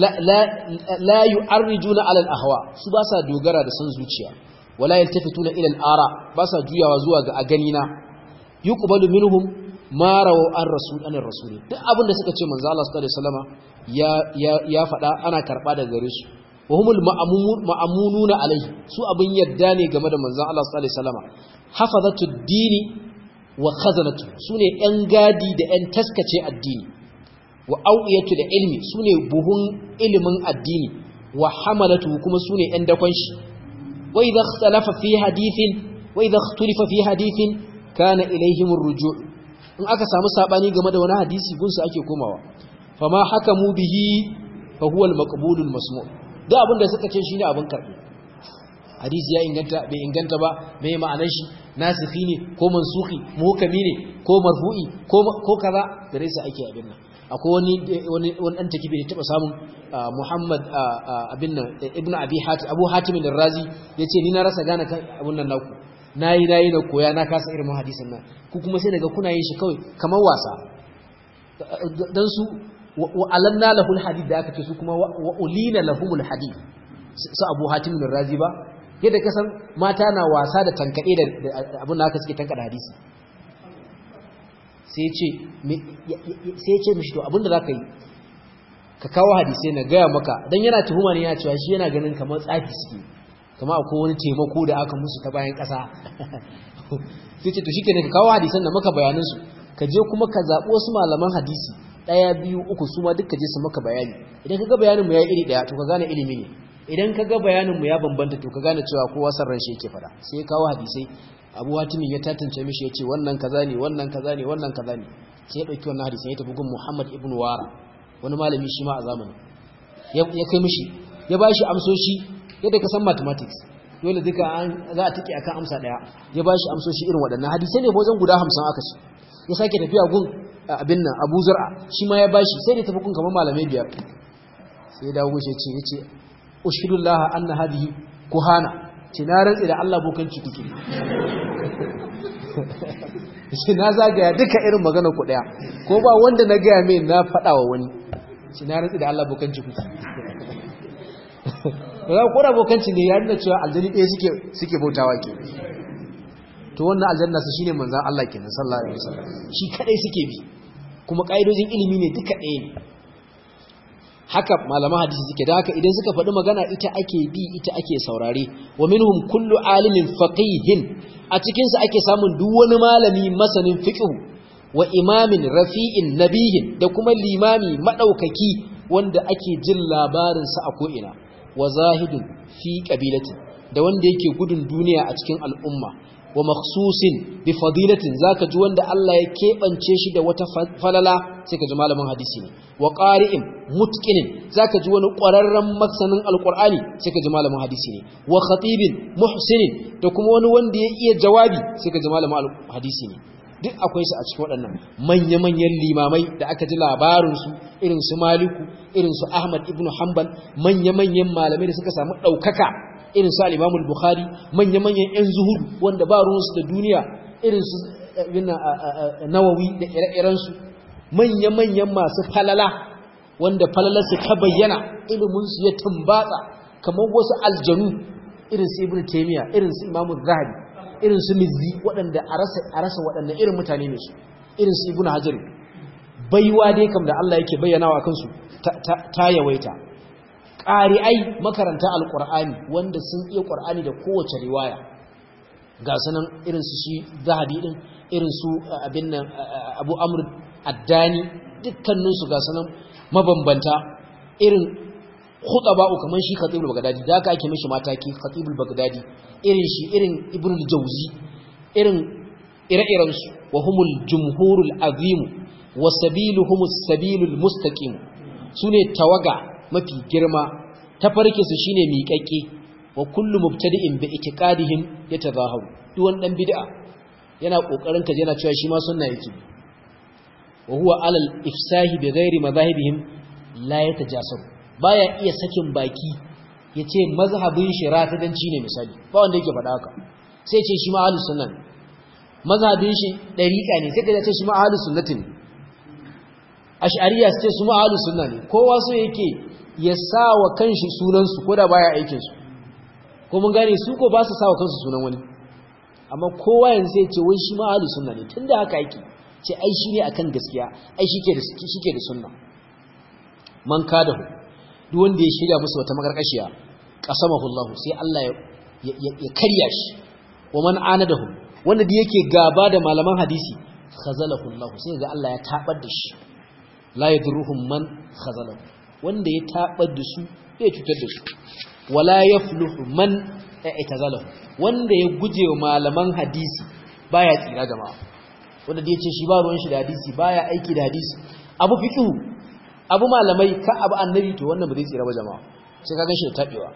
la yu'arrijuna ala al-ahwa su ba sa dogara da san zuciya wala yaltafituna ila al-ara ba sa juyawa zuwa ga aganina yuqbalu minhum ma rawu an rasul an rasul duk abin da suka ce manzo Allah sallallahu alaihi wasallama ya ya ya faɗa ana karba daga gare su wa humul ma'amununa alaihi su abin yadda ne game da manzo Allah sallallahu alaihi wasallama hafazatud dini wa khazanatu sune yan gadi da yan taskace addini wa au'iyatu da ilmi sune buhun ilimin addini wa hamalatu kuma sune yan dakon shi wa idha ikhtalafa fi hadithin wa idha ikhtalafa fi hadithin kana ilaihim ar-ruju' in aka samu sabani game da wani hadisi gunsu ake komawa fama hakamu bihi fa huwa al-maqbul al-masmu' da abinda suka ce shine abin karbi hadisi ya inganta bai inganta ba mai ma'anar shi nasikhi ne ko mansuhi muhkami ne ko marfu'i ko ko kaza gare su ake abin nan akwai wani wani wani dan takibi da taba samun Muhammad abin nan Ibn Abi Hatim Abu Hatim al-Razi yace ni na rasa gane kan abun nan naku nayi nayi na koya na kasa irin hadisin nan ku kuma sai daga kuna yin shi kawai kamar wasa dan su wa alanna lahul hadid da aka ce su kuma wa ulina lahumul hadid su Abu Hatim al-Razi ba yadda kasan mata na wasa da tankade da abin da aka suke tankada hadisi sai ya ce mishi to abin da za ka yi ka kawo hadisai na gaya maka don yana tuhuma ne ya cewa shi yana ganin kamar tsafi suke kama akwai wani taimako da aka musu ta bayan ƙasa sai ce to shi ne ka kawo hadisan da maka bayanansu ka je kuma ka zaɓi wasu malaman hadisi ɗaya biyu uku su ma duka je su maka bayani idan ka ga bayaninmu ya yi iri ɗaya to ka gane ilimi ne idan ka ga bayaninmu ya bambanta to ka gane cewa kowa san ran shi yake fada sai kawo hadisai abu hatimin ya tatance mishi ya ce wannan kaza ne wannan kaza ne wannan kaza ne sai ya ɗauki wannan hadisai ya tafi gun muhammad ibn wara wani malami shi ma a zamanin ya kai mishi ya ba shi amsoshi yadda ka san mathematics dole duka za a tike akan amsa ɗaya ya ba shi amsoshi irin waɗannan hadisai ne wajen guda hamsin aka ce ya sake tafiya gun abin nan abu zur'a shi ma ya ba shi sai da tafi gun kamar malamai biyar sai ya dawo mishi ya ce ya ce ushhidullaha anna hadhihi kuhana ce na rantsi da Allah bokanci kuke shi na zagaya duka irin magana ku daya ko ba wanda na gaya mai na faɗa wa wani shi na rantsi da Allah bokanci kuke ba ko da bokanci ne ya nuna cewa aljani ɗaya suke suke bautawa ke to wannan aljanna su shine manzon Allah kenan sallallahu alaihi wasallam shi kadai suke bi kuma kaidojin ilimi ne duka ɗaya ne haka malaman hadisi suke da haka idan suka faɗi magana ita ake bi ita ake saurare wa minhum kullu alimin faqihin a cikin su ake samun duk wani malami masanin fiqh wa imamin rafi'in nabiyin da kuma limami madaukaki wanda ake jin labarin sa a ko'ina wa zahidun fi qabilatin da wanda yake gudun duniya a cikin al'umma wa makhsusin bi fadilatin zaka ji wanda Allah ya kebance shi da wata falala sai ka ji malamin hadisi ne wa qari'in mutqinin zaka ji wani ƙwararren masanin alqur'ani sai ka ji malamin hadisi ne wa khatibin muhsinin da kuma wani wanda ya iya jawabi sai ka ji malamin hadisi ne duk akwai su a cikin waɗannan manya-manyan limamai da aka ji labarinsu irin su maliku irin su ahmad ibn hanbal manya-manyan malamai da suka samu ɗaukaka irin su al'imamul bukhari manya-manyan 'yan zuhudu wanda ba ruwansu da duniya irin su nawawi da ire-irensu manya-manyan masu falala wanda falalarsu ta bayyana iliminsu ya tumbatsa kamar wasu aljanu irin su ibn taimiyya irin su imamul zahabi irin su mizzi waɗanda a rasa waɗanda irin mutane ne su irin su ibn hajar baiwa dai kam da Allah yake bayyanawa kansu ta yawaita ƙari'ai makaranta alƙur'ani wanda sun iya ƙur'ani da kowace riwaya ga sanan irin su shi zahabi din irin su abin nan abu amr addani dukkaninsu ga sanan mabambanta irin khutaba'u kaman shi khatibul bagdadi da aka ake mishi mataki khatibul bagdadi irin shi irin ibnul jawzi irin ire-iren su wa humul jumhurul azim wa sabiluhumus sabilul mustaqim sune tawaga mafi girma tafarkin su shine miƙaƙe wa kullu mubtadi'in bi itiqadihim yatazaharu duk wani dan bid'a yana kokarin kaje yana cewa shi ma sunna yake wa huwa alal ifsahi bi ghairi madahibihim la yatajasaru baya iya sakin baki yace mazhabin shi rafidanci ne misali ba wanda yake faɗa haka sai ce shi ma ahlus sunna ne mazhabin shi dariqa ne sai ka ce shi ma ahlus sunnati ne ash'ariyya sai su ma ahlus sunna ne kowa so yake ya sawa kanshi sunan su koda baya aikin su ko mun gane su ko ba su sawa kansu sunan wani amma kowa yanzu sai ce wai shi ma ahlus sunna ne tunda haka yake ce ai shi ne akan gaskiya ai shike da shike da sunna man kadahu duk wanda ya shirya musu wata makarkashiya qasamahullahu sai Allah ya ya karya shi wa man anadahu wanda da yake gaba da malaman hadisi khazalahu Allah sai ga Allah ya tabar da shi la yadruhum man khazalahu wanda ya tabar da su zai cutar da su wala yafluhu man i'tazalahu wanda ya guje wa malaman hadisi baya tsira jama'a wanda da yace shi ba ruwan shi da hadisi baya aiki da hadisi abu fiqhu abu malamai ka abu annabi to wannan ba zai tsira ba jama'a sai ka ganshi da tabewa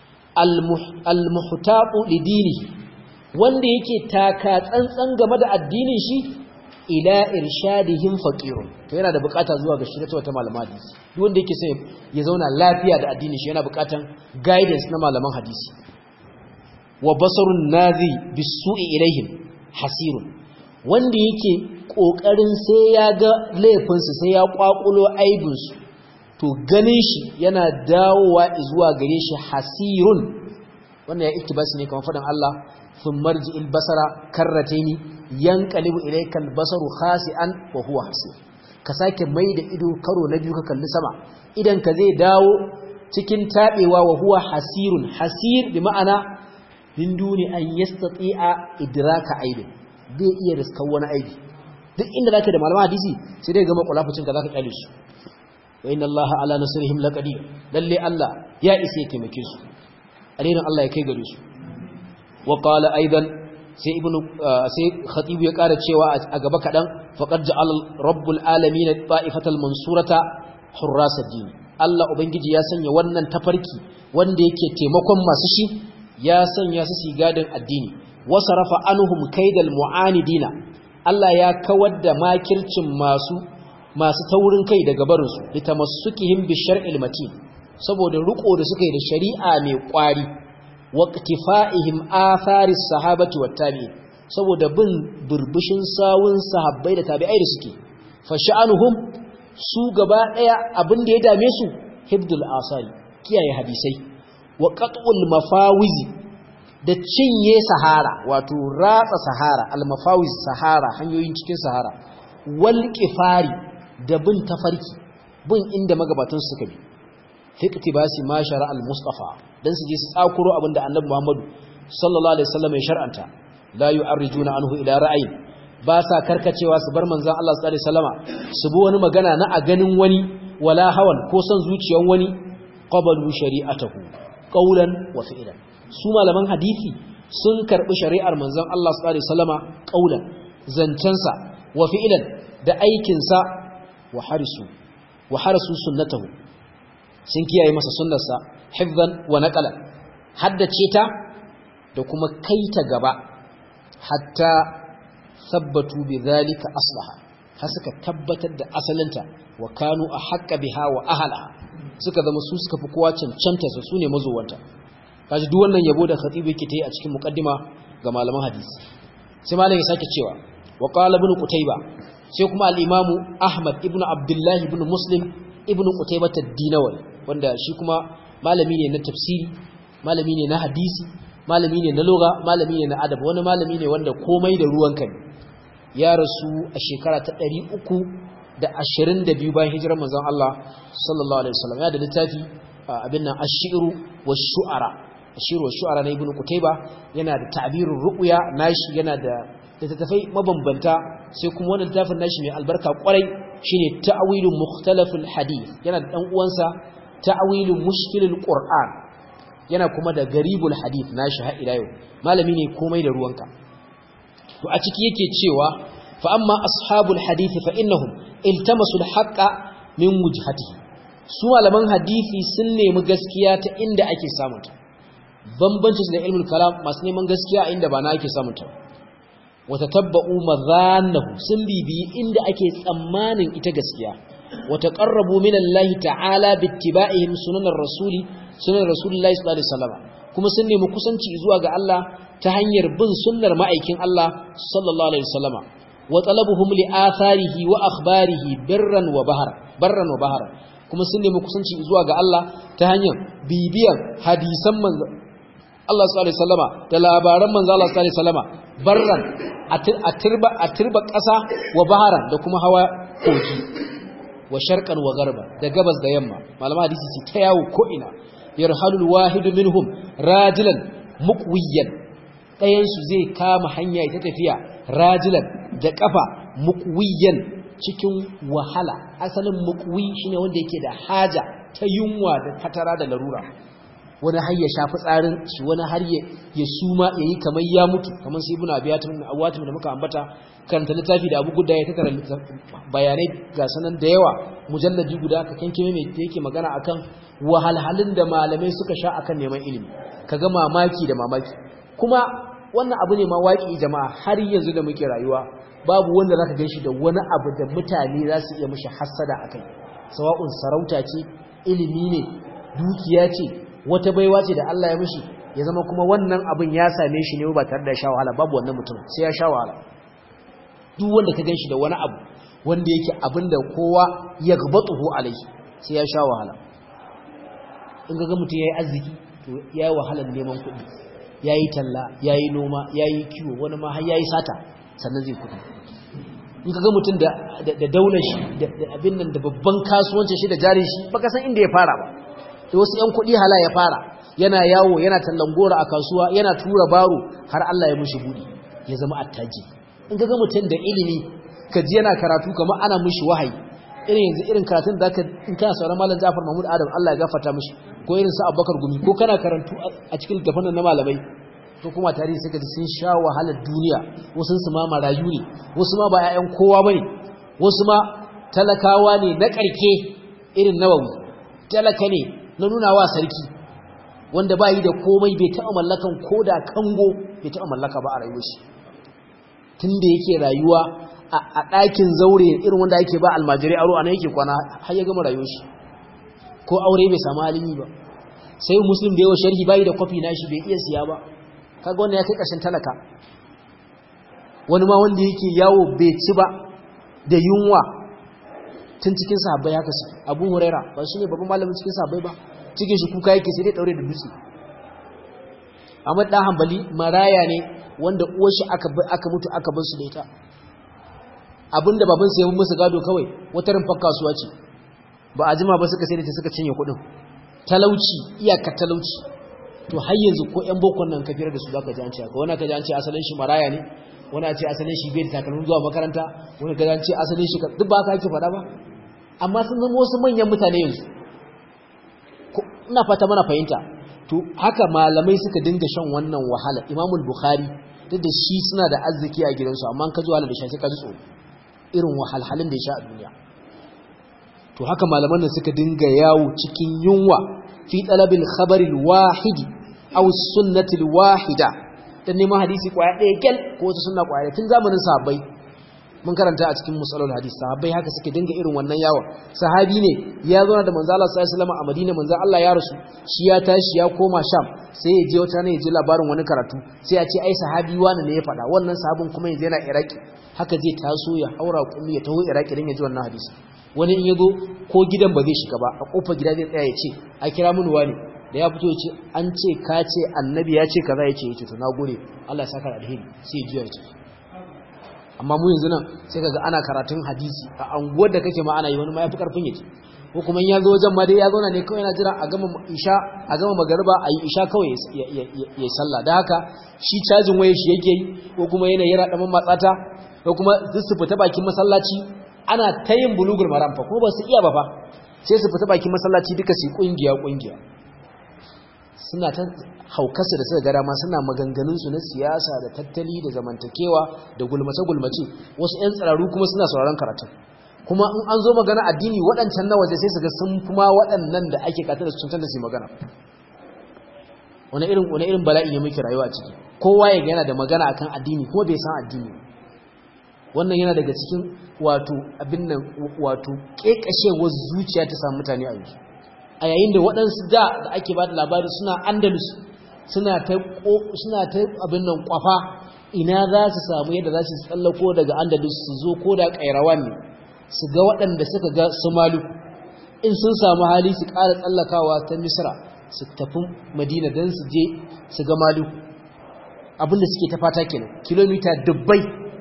al-muhtaqu lidinihi wanda yake taka tsantsan game da addinin shi ila irshadihim faqirun to yana da bukata zuwa ga shirye wata malaman hadisi duk wanda yake sai ya zauna lafiya da addinin shi yana bukatan guidance na malaman hadisi wa basarun nazi bisu'i ilaihim hasirun wanda yake kokarin sai ya ga laifinsu sai ya kwakulo aibinsu to ganin shi yana dawowa zuwa gare shi hasirun wannan ya iktibasi ne kamar faɗin Allah sun marji albasara karrataini yanqalibu ilayka albasaru khasi'an wa huwa hasir ka sake mai da ido karo na biyu ka kalli sama idan ka zai dawo cikin tabewa wa huwa hasirun hasir bi ma'ana min duni an yastati'a idraka aibin bai iya riskar wani aibi duk inda zaka da malaman hadisi sai dai ga makulafucin ka zaka kyale su wa inna allaha ala nasrihim laqadir lalle Allah ya isa ya taimake su alherin Allah ya kai gare su wa qala aidan sai ibnu sai khatib ya kara cewa a gaba kadan faqad ja'ala rabbul alamin ta'ifatal mansurata hurras ad-din Allah ubangiji ya sanya wannan tafarki wanda yake taimakon masu shi ya sanya su sigadin addini wasarafa anhum kaidal mu'anidina Allah ya kawar da makircin masu masu taurin kai daga barin su litamassukihim bi shar'il matin saboda riko da suka yi da shari'a mai kwari waqtifa'ihim atharis sahabati wat tabi'in saboda bin burbushin sawun sahabbai da tabi'ai da suke fa sha'anuhum su gaba daya abin da ya dame su hibdul asari kiyaye hadisai wa qat'ul mafawizi da cinye sahara wato ratsa sahara al-mafawiz sahara hanyoyin cikin sahara wal qifari da bin tafarki bin inda magabatan suka bi fi iktibasi ma shara al-mustafa dan su je su tsakuro abinda annabi Muhammadu sallallahu alaihi wasallam ya shar'anta la yu'arrijuna anhu ila ra'ayin ba sa karkacewa su bar manzon Allah sallallahu alaihi wasallama su bi wani magana na a ganin wani wala hawan ko son zuciyan wani qabalu shari'atahu qawlan wa fi'lan su malaman hadisi sun karbi shari'ar manzon Allah sallallahu alaihi wasallama qawlan zancensa wa fi'lan da aikinsa wa harisu wa harasu sunnatahu sun kiyaye masa sunnarsa hifzan wa naqalan haddace ta da kuma kaita gaba hatta sabbatu bidhalika aslaha har suka tabbatar da asalinta wa kanu ahqqa biha wa ahlaha suka zama su suka fi kowa cancanta su sune mazowanta kaji duk wannan yabo da khatibu yake tayi a cikin muqaddima ga malaman hadisi sai malam ya sake cewa wa qala ibn qutayba sai kuma al-imam ahmad ibn abdullah ibn muslim ibn qutaybah ad-dinawi wanda shi kuma malami ne na tafsiri malami ne na hadisi malami ne na lugha malami ne na adab wani malami ne wanda komai da ruwanka ne ya rasu a shekara ta 322 bayan hijirar manzon Allah sallallahu alaihi wasallam ya da littafi abin nan ash-shi'ru wash-shu'ara ash-shi'ru wash-shu'ara na ibn qutayba yana da ta'birur ru'ya nashi yana da littattafai mabambanta sai kuma wannan littafin nashi mai albarka kwarai shine ta'wilu mukhtalaful hadith yana da dan uwansa ta'wilu mushkilul qur'an yana kuma da garibul hadith nashi har ila yau malami ne komai da ruwanka to a ciki yake cewa fa amma ashabul hadith fa innahum iltamasu al-haqqa min wujhatihi su malaman hadisi sun nemi gaskiya ta inda ake samunta bambanci da ilmul kalam masu neman gaskiya inda ba na ake samunta wata tabba'u madhannahu sun bibiyi inda ake tsammanin ita gaskiya wata qarrabu min Allah ta'ala bittiba'ihim sunanar rasuli sunan rasulullahi sallallahu alaihi wasallam kuma sun nemi kusanci zuwa ga Allah ta hanyar bin sunnar ma'aikin Allah sallallahu alaihi wasallama wa talabuhum li atharihi wa akhbarihi birran wa bahar barran wa bahar kuma sun nemi kusanci zuwa ga Allah ta hanyar bibiyan hadisan manzo Allah sallallahu alaihi wasallama da labaran manzo Allah sallallahu alaihi wasallama barran a turba a turba ƙasa wa baharan da kuma hawa kogi wa sharqan wa garba da gabas da yamma malama hadisi su ta yawo ko ina yarhalul wahidu minhum rajulan muqwiyan ɗayansu zai kama hanya ita tafiya rajilan da ƙafa mukwiyan cikin wahala asalin mukwi shine wanda yake da haja ta yunwa da fatara da larura wani har ya shafi tsarin shi wani har ya suma ya yi kamar ya mutu kamar sai ibn abiyatum awatim da muka ambata karanta littafi da abu guda ya tattara bayanai ga sanan da yawa mujalladi guda ka kankime mai da yake magana akan wahalhalun da malamai suka sha akan neman ilimi kaga mamaki da mamaki kuma wannan abu ne ma waƙi jama'a har yanzu da muke rayuwa babu wanda zaka ganshi da wani abu da mutane za su iya mishi hassada akai sawa'un sarauta ce ilimi ne dukiya ce wata baiwa ce da Allah ya mishi ya zama kuma wannan abin ya same shi ne ba tare da sha wahala babu wannan mutum sai ya sha wahala duk wanda ka ganshi da wani abu wanda yake abin da kowa ya gabatuhu alai sai ya sha wahala in ga mutum yayi arziki to yayi wahalar neman kuɗi yayi talla yayi noma yayi kiwo wani ma har yayi sata sannan zai kuɗi in ka ga mutum da da daular shi da abin nan da babban kasuwancin shi da jarin shi baka san inda ya fara ba da wasu ‘yan kuɗi hala ya fara yana yawo yana tallan gora a kasuwa yana tura baro har Allah ya mushi buɗi ya zama attaji in ga mutum da ilimi ka ji yana karatu kamar ana mushi wahayi irin yanzu irin karatun da ka in kana sauran malam Ja'far Mahmud Adam Allah ya gafarta mushi ko irin su Abubakar Gumi ko kana karantu a cikin littafin na malamai to kuma tarihi suka ji sun sha wahalar duniya wasu su ma marayu ne wasu ma ba 'ya'yan kowa bane wasu ma talakawa ne na ƙarke irin nawawi talaka ne na nuna wa sarki wanda ba yi da komai bai taɓa mallakan ko da kango bai taɓa mallaka ba a rayuwar shi tun da yake rayuwa a ɗakin zaure irin wanda ake ba almajirai aro a nan yake kwana har ya gama rayuwar shi ko aure bai samu halin yi ba sai muslim da yawa sharhi bayi da kwafi nashi bai iya siya ba kaga wanda ya kai ƙarshen talaka wani ma wanda yake yawo bai ci ba da yunwa tun cikin sahabbai haka su abu huraira ba shi ne babban malamin cikin sahabbai ba cikin shi kuka yake sai dai daure da dutse amma dan hanbali maraya ne wanda uwar shi aka aka mutu aka bar su da ita abinda baban sa ya yi musu gado kawai wata rumfar kasuwa ce ba a jima ba suka sai da ta suka cinye kuɗin talauci iyaka talauci to har yanzu ko ƴan bokon nan kafiyar da su zaka ji an ce haka wani ka ji an ce asalin shi maraya ne wani a ce asalin shi bai da takalmin zuwa makaranta wani ka ji an ce asalin shi duk ba ka ake faɗa ba amma sun zama wasu manyan mutane yanzu ina fata mana fahimta to haka malamai suka dinga shan wannan wahala imamul bukhari duk da shi suna da arziki a gidansu amma ka ji wahala da shi ka ji tsoro irin wahalhalin da ya sha a duniya to haka malaman nan suka dinga yawo cikin yunwa fi talabil khabaril wahidi aw sunnatil wahida dan neman hadisi kwaya ɗaya kyal ko wata sunna kwaya tun zamanin sahabbai mun karanta a cikin musalul hadis sahabbai haka suke dinga irin wannan yawon sahabi ne ya zo da manzo Allah sallallahu alaihi wasallam a Madina manzo Allah ya rasu shi ya tashi ya koma Sham sai ya je wata ne ya ji labarin wani karatu sai ya ce ai sahabi wani ne ya faɗa wannan sahabin kuma yanzu yana Iraki haka zai taso ya haura kullu ya taho Iraki dan ya ji wannan hadisi wani in yazo ko gidan ba zai shiga ba a kofar gida zai tsaya ya ce a kira mun wani da ya fito ya ce an ce ka ce annabi ya ce kaza ya ce ya ce to nagode Allah ya saka alheri sai ya juya ya ce amma mu yanzu nan sai kaga ana karatun hadisi a anguwar da kake ma ana yi wani ma yafi karfin yaji ko kuma in ya zo wajen ma dai ya zauna ne kawai yana jira a gama isha a gama magariba a yi isha kawai ya sallah da haka shi cajin waye shi yake yi ko kuma yana yara daman matsata ko kuma duk su fita bakin masallaci ana ta yin bulugul maram fa kuma ba su iya ba fa sai su fita bakin masallaci duka su kungiya kungiya suna ta haukarsa da suka gara ma suna maganganunsu na siyasa da tattali da zamantakewa da gulmace-gulmace wasu 'yan tsiraru kuma suna sauraron karatun kuma in an zo magana addini waɗancan na waje sai su ga sun kuma waɗannan da ake katar da cutar da su magana wani irin wani irin bala'i ne muke rayuwa a ciki kowa ya yana da magana akan addini kuma bai san addini wannan yana daga cikin wato abin nan wato kekashewar zuciya ta samu mutane a yanzu a yayin da waɗansu da da ake ba da labari suna andalus suna ta abin nan kwafa ina za su samu yadda za su tsallako daga andalus su zo ko da ƙairawan ne su ga waɗanda suka ga su malu in sun samu hali su ƙara tsallakawa ta misra su tafi madina don su je su ga malu abinda suke ta fata kenan kilomita dubbai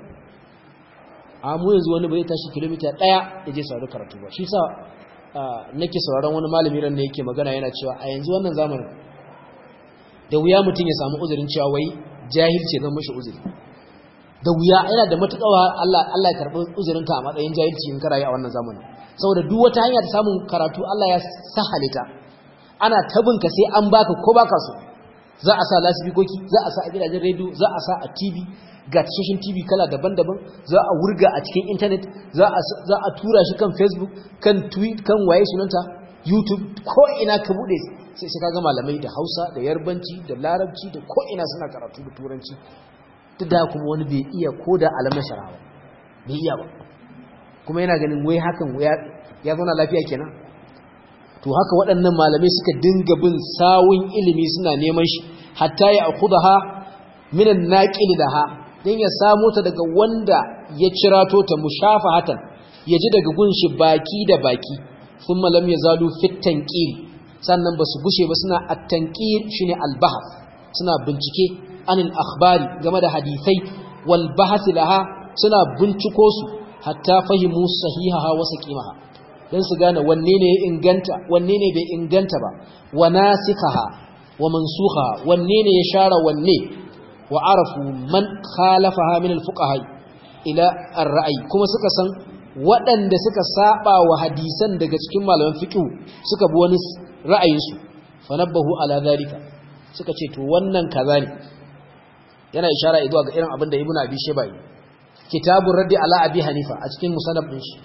a mu yanzu wani bai tashi kilomita ɗaya ya je saurari karatu ba shi sa nake sauraron wani malami ran da yake magana yana cewa a yanzu wannan zamanin da wuya mutum ya samu uzurin cewa wai jahilci zan mashi uzuri da wuya yana da matuƙawa Allah Allah ya karɓi uzurinka a matsayin jahilci in karayi a wannan zamanin saboda duk wata hanya ta samun karatu Allah ya sahale ta ana tabinka sai an baka ko baka so za a sa lasifikoki za a sa a gidajen rediyo za a sa a TV ga tashoshin TV kala daban-daban za a wurga a cikin internet za a tura shi kan Facebook kan tweet kan waye sunanta YouTube ko ina ka bude sai sai kaga malamai da Hausa da Yarbanci da Larabci da ko ina suna karatu da Turanci duk da kuma wani bai iya koda alamar sharawa bai iya ba kuma yana ganin wai hakan ya zauna lafiya kenan to haka waɗannan malamai suka dinga bin sawun ilimi suna neman shi hatta ya akhudaha minan naqil laha dan ya samu ta daga wanda ya cirato ta mushafahatan yaji daga gunshi baki da baki thumma lam yazalu fit tanqir sannan basu gushe ba suna at-tanqir shine al-bahth suna bincike anil akhbari game da hadisai wal bahth laha suna binciko su hatta fahimu sahihaha wa saqimaha dan su gane wanne ne ya inganta wanne ne bai inganta ba wa nasikaha wa mansukha wanne ne ya share wanne wa arafu man khalafaha min al-fuqaha ila ar-ra'yi kuma suka san waɗanda suka saba wa hadisan daga cikin malaman fiqh suka bi wani ra'ayinsu fanabbahu ala zalika suka ce to wannan kaza ne yana ishara zuwa ga irin abin da ibnu abi shayba yi kitabur raddi ala abi hanifa a cikin musannaf din shi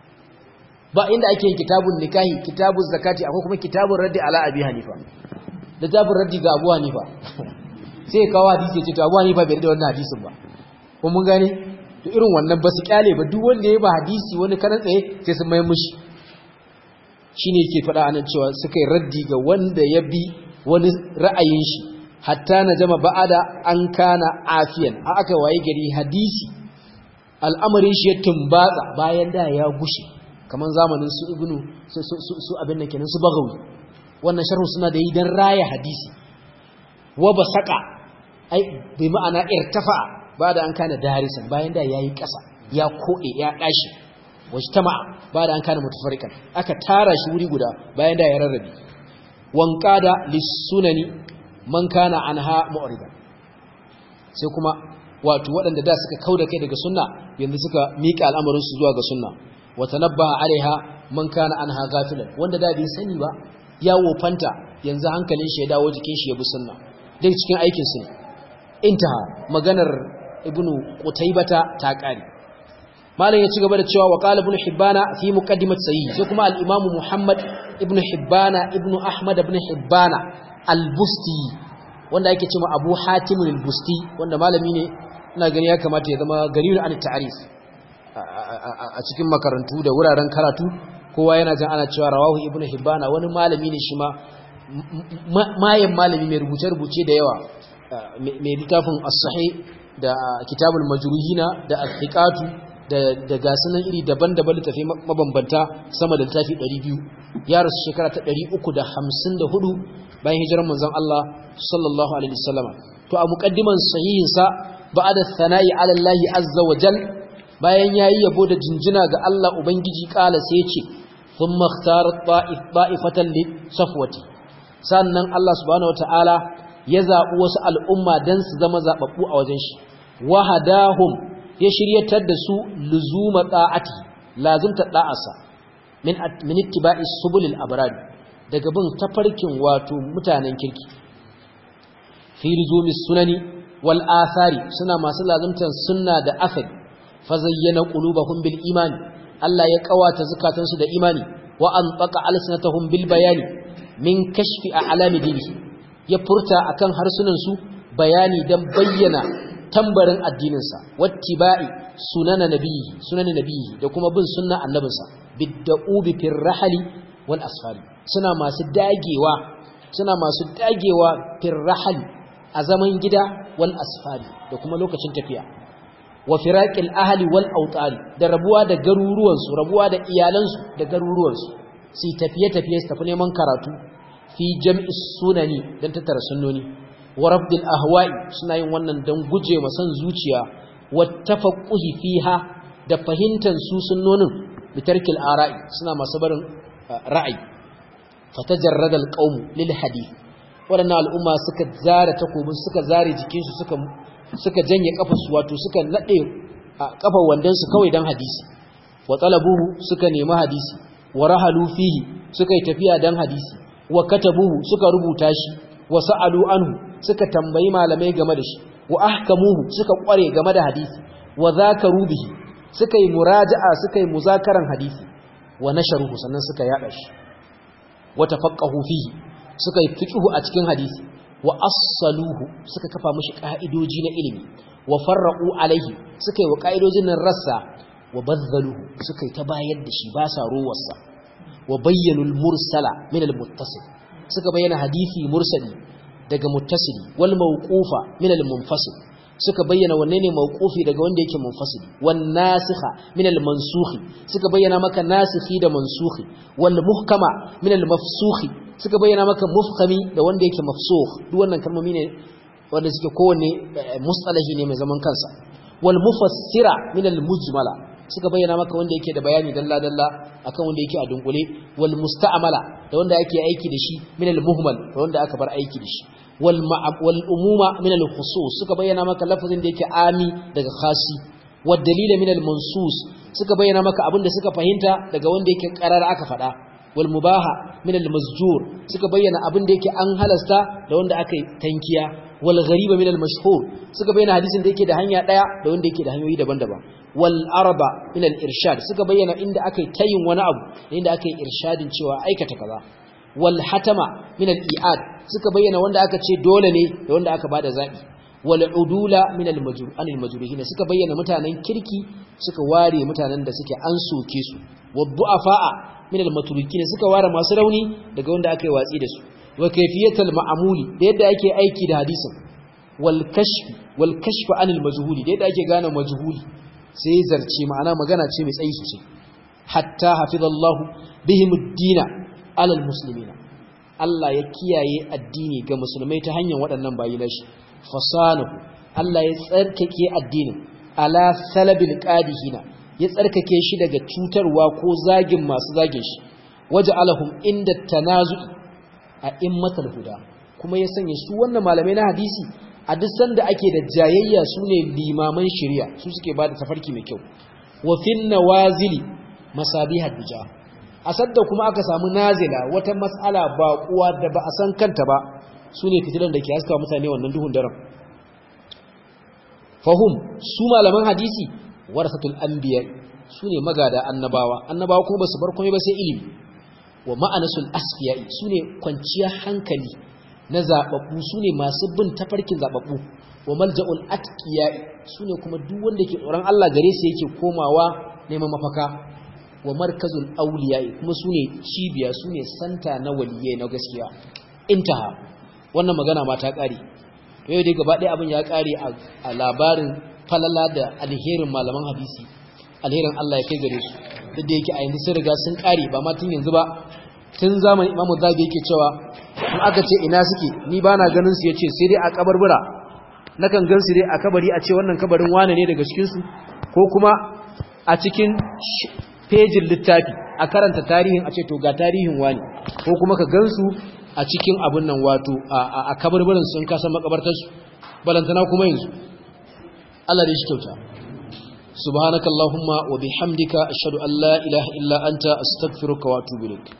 ba inda ake yin kitabun nikahi kitabun zakati akwai kuma kitabun raddi ala abi hanifa littafin raddi ga abu hanifa sai kawo hadisi ya ce to abu hanifa bai da wannan hadisin ba kuma mun gane to irin wannan ba su kyale ba duk wanda ya ba hadisi wani karan tsaye sai sun mai mushi shine yake faɗa anan cewa suka yi raddi ga wanda ya bi wani ra'ayin shi hatta na jama ba'ada an kana afiyan a aka waye gari hadisi al'amarin shi ya tumbatsa bayan da ya gushe kamar zamanin su ibnu su abin da kenan su bagawi wannan sharhu suna da yi dan raya hadisi wa basaka ai bai ma'ana irtafa ba da an kana darisan bayan da yayi ƙasa ya kode ya dashi wajtama ba da an kana mutafarrikan aka tara shi wuri guda bayan da ya rarrabe wanqada lisunani man kana anha mu'ridan sai kuma wato waɗanda da suka kauda kai daga sunna yanzu suka miƙa al'amarin su zuwa ga sunna wa tanabbaha alaiha man kana anha ghafilan wanda da bai sani ba ya wofanta yanzu hankalin shi ya dawo jikin shi ya bi sunna duk cikin aikin su intaha maganar ibnu qutaybata ta kare malam ya ci gaba da cewa wa qala ibnu hibbana fi muqaddimat sahih sai kuma al-imam muhammad ibnu hibbana ibnu ahmad ibn hibbana al-busti wanda yake cewa abu hatim al-busti wanda malami ne ina gani ya kamata ya zama gariyun an ta'rif a cikin makarantu da wuraren karatu kowa yana jan ana cewa rawahu ibnu hibbana wani malami ne shi ma mayan malami mai rubuce-rubuce da yawa mai littafin as-sahih da kitabul majruhina da al-thiqatu da da gasunan iri daban-daban littafi mabambanta sama da littafi 200 ya rasu shekara ta 354 bayan hijirar manzon Allah sallallahu alaihi wasallam to a muqaddiman sahihin sa ba'da thana'i ala Allah azza wa jal bayan yayi yabo da jinjina ga Allah ubangiji kala sai ya ce thumma ikhtara ta'ifatan li safwati sannan Allah subhanahu wataala ya zabi wasu al'umma dan su zama zababbu a wajen shi wahadahum ya shiryatar da su luzuma ta'ati lazimta da'asa min min ittiba'i subulil abrad daga bin tafarkin wato mutanen kirki fi luzumi sunani wal athari suna masu lazimtan sunna da athari fa zayyana qulubahum bil imani Allah ya kawata zakatansu da imani wa antaqa alsanatahum bil bayani min kashfi a'lami dinihi ya furta akan harsunan su bayani dan bayyana tambarin addininsa wattiba'i sunana nabiyyi sunana nabiyyi da kuma bin sunna annabinsa bidda'ubi fir rahali wal asfari suna masu dagewa suna masu dagewa fir rahali a zaman gida wal asfari da kuma lokacin tafiya wa firaqil ahli wal awtari da rabuwa da garuruwansu rabuwa da iyalansu da garuruwansu su tafiye tafiye su tafi neman karatu fi jam'i sunani dan tattara sunnoni wa rabdil ahwa'i suna yin wannan dan guje ma san zuciya wa tafaqquhi fiha da fahimtar su sunnonin bitarkil ara'i suna masu barin ra'ayi fatajarrada alqawm lil hadith waɗannan al'umma suka zare takobin suka zare jikinsu suka suka janye kafarsu wato suka nade kafar wandansu kawai dan hadisi wa talabuhu suka nemi hadisi wa rahalu fihi suka yi tafiya dan hadisi wa katabuhu suka rubuta shi wa sa'alu anhu suka tambayi malamai game da shi wa ahkamuhu suka kware game da hadisi wa zakaru bihi suka yi muraja'a suka yi muzakaran hadisi wa nasharuhu sannan suka yada shi wa tafaqahu fihi suka yi fiqhu a cikin hadisi wa assaluhu suka kafa mishi ka'idoji na ilimi wa farraqu alaihi suka yi wa ka'idojin nan rassa wa bazzaluhu suka yi ta bayar da shi ba sa ruwarsa wa bayyanu al-mursala min al-muttasil suka bayyana hadisi mursali daga muttasili wal mawqufa min al-munfasil suka bayyana wanne ne mawqufi daga wanda yake munfasili wan nasikha min al-mansukhi suka bayyana maka nasikhi da mansukhi wal muhkama min al-mafsukhi suka bayyana maka mufhami da wanda yake mafsukh duk wannan kalmomi ne wanda suke kowanne mustalahi ne mai zaman kansa wal mufassira min al-mujmala suka bayyana maka wanda yake da bayani dalla dalla akan wanda yake a dunkule wal musta'mala da wanda ake aiki da shi min al-muhmal da wanda aka bar aiki da shi wal wal umuma min al-khusus suka bayyana maka lafazin da yake ami daga khasi wad dalila min al-mansus suka bayyana maka abin da suka fahimta daga wanda yake karar aka faɗa wal mubaha min al-mazjur suka bayyana abin da yake an halasta da wanda aka tankiya wal ghariba min al-mashhur suka bayyana hadisin da yake da hanya daya da wanda yake da hanyoyi daban-daban wal arba min al-irshad suka bayyana inda aka tayin wani abu da inda aka yi irshadin cewa aikata kaza wal hatama min al-i'ad suka bayyana wanda aka ce dole ne da wanda aka bada zabi wal udula min al-majruh anil majruhin suka bayyana mutanen kirki suka ware mutanen da suke an soke su wad du'afa min al-matrukin suka ware masu rauni daga wanda aka yi watsi da su wa kayfiyatul ma'muli da yadda ake aiki da hadisin wal kashf wal kashf anil majhuli da yadda ake gane majhuli sai zarce ma'ana magana ce mai tsayi sosai hatta hafizallahu bihim ad-dina alal muslimina Allah ya kiyaye addini ga musulmai ta hanyar waɗannan bayi nashi fasanahu Allah ya tsarkake addinin ala salabil qadihina ya tsarkake shi daga cutarwa ko zagin masu zagin shi waja'alahum inda tanazu'i a immatal huda kuma ya sanya su wannan malamai na hadisi a duk sanda ake da jayayya sune limaman shari'a su suke bada tafarki mai kyau wa fin nawazili masabihad bija a sadda kuma aka samu nazila wata mas'ala ba kuwa da ba a san kanta ba sune fitilan da ke haska mutane wannan duhun daren fahum su malaman hadisi warasatul anbiya sune magada annabawa annabawa kuma basu bar komai ba sai ilimi wa ma'anasul asfiya'i sune kwanciya hankali na zababbu sune masu bin tafarkin zababbu wa malja'ul atqiya'i sune kuma duk wanda ke tsoron Allah gare su yake komawa neman mafaka wa markazul awliya'i kuma sune cibiya sune santa na waliyai na gaskiya intaha wannan magana ma ta kare to yau dai gaba ɗaya abin ya kare a labarin falala da alherin malaman hadisi alherin Allah ya kai gare su duk da yake a yanzu sun riga sun kare ba ma tun yanzu ba tun zamanin Imam Zabi yake cewa in aka ce ina suke ni ba na ganin su yace sai dai a kabarbura nakan gan su dai a kabari a ce wannan kabarin wane ne daga cikin su ko kuma a cikin fejin littafi a karanta tarihin a ce to ga tarihin wani ko kuma ka gansu a cikin abin nan wato a kabarbarin sun kasan makabartarsu balantana kuma yanzu Allah da shi kyauta subhanakallahumma wa bihamdika ashhadu an la ilaha illa anta astaghfiruka wa atubu ilaik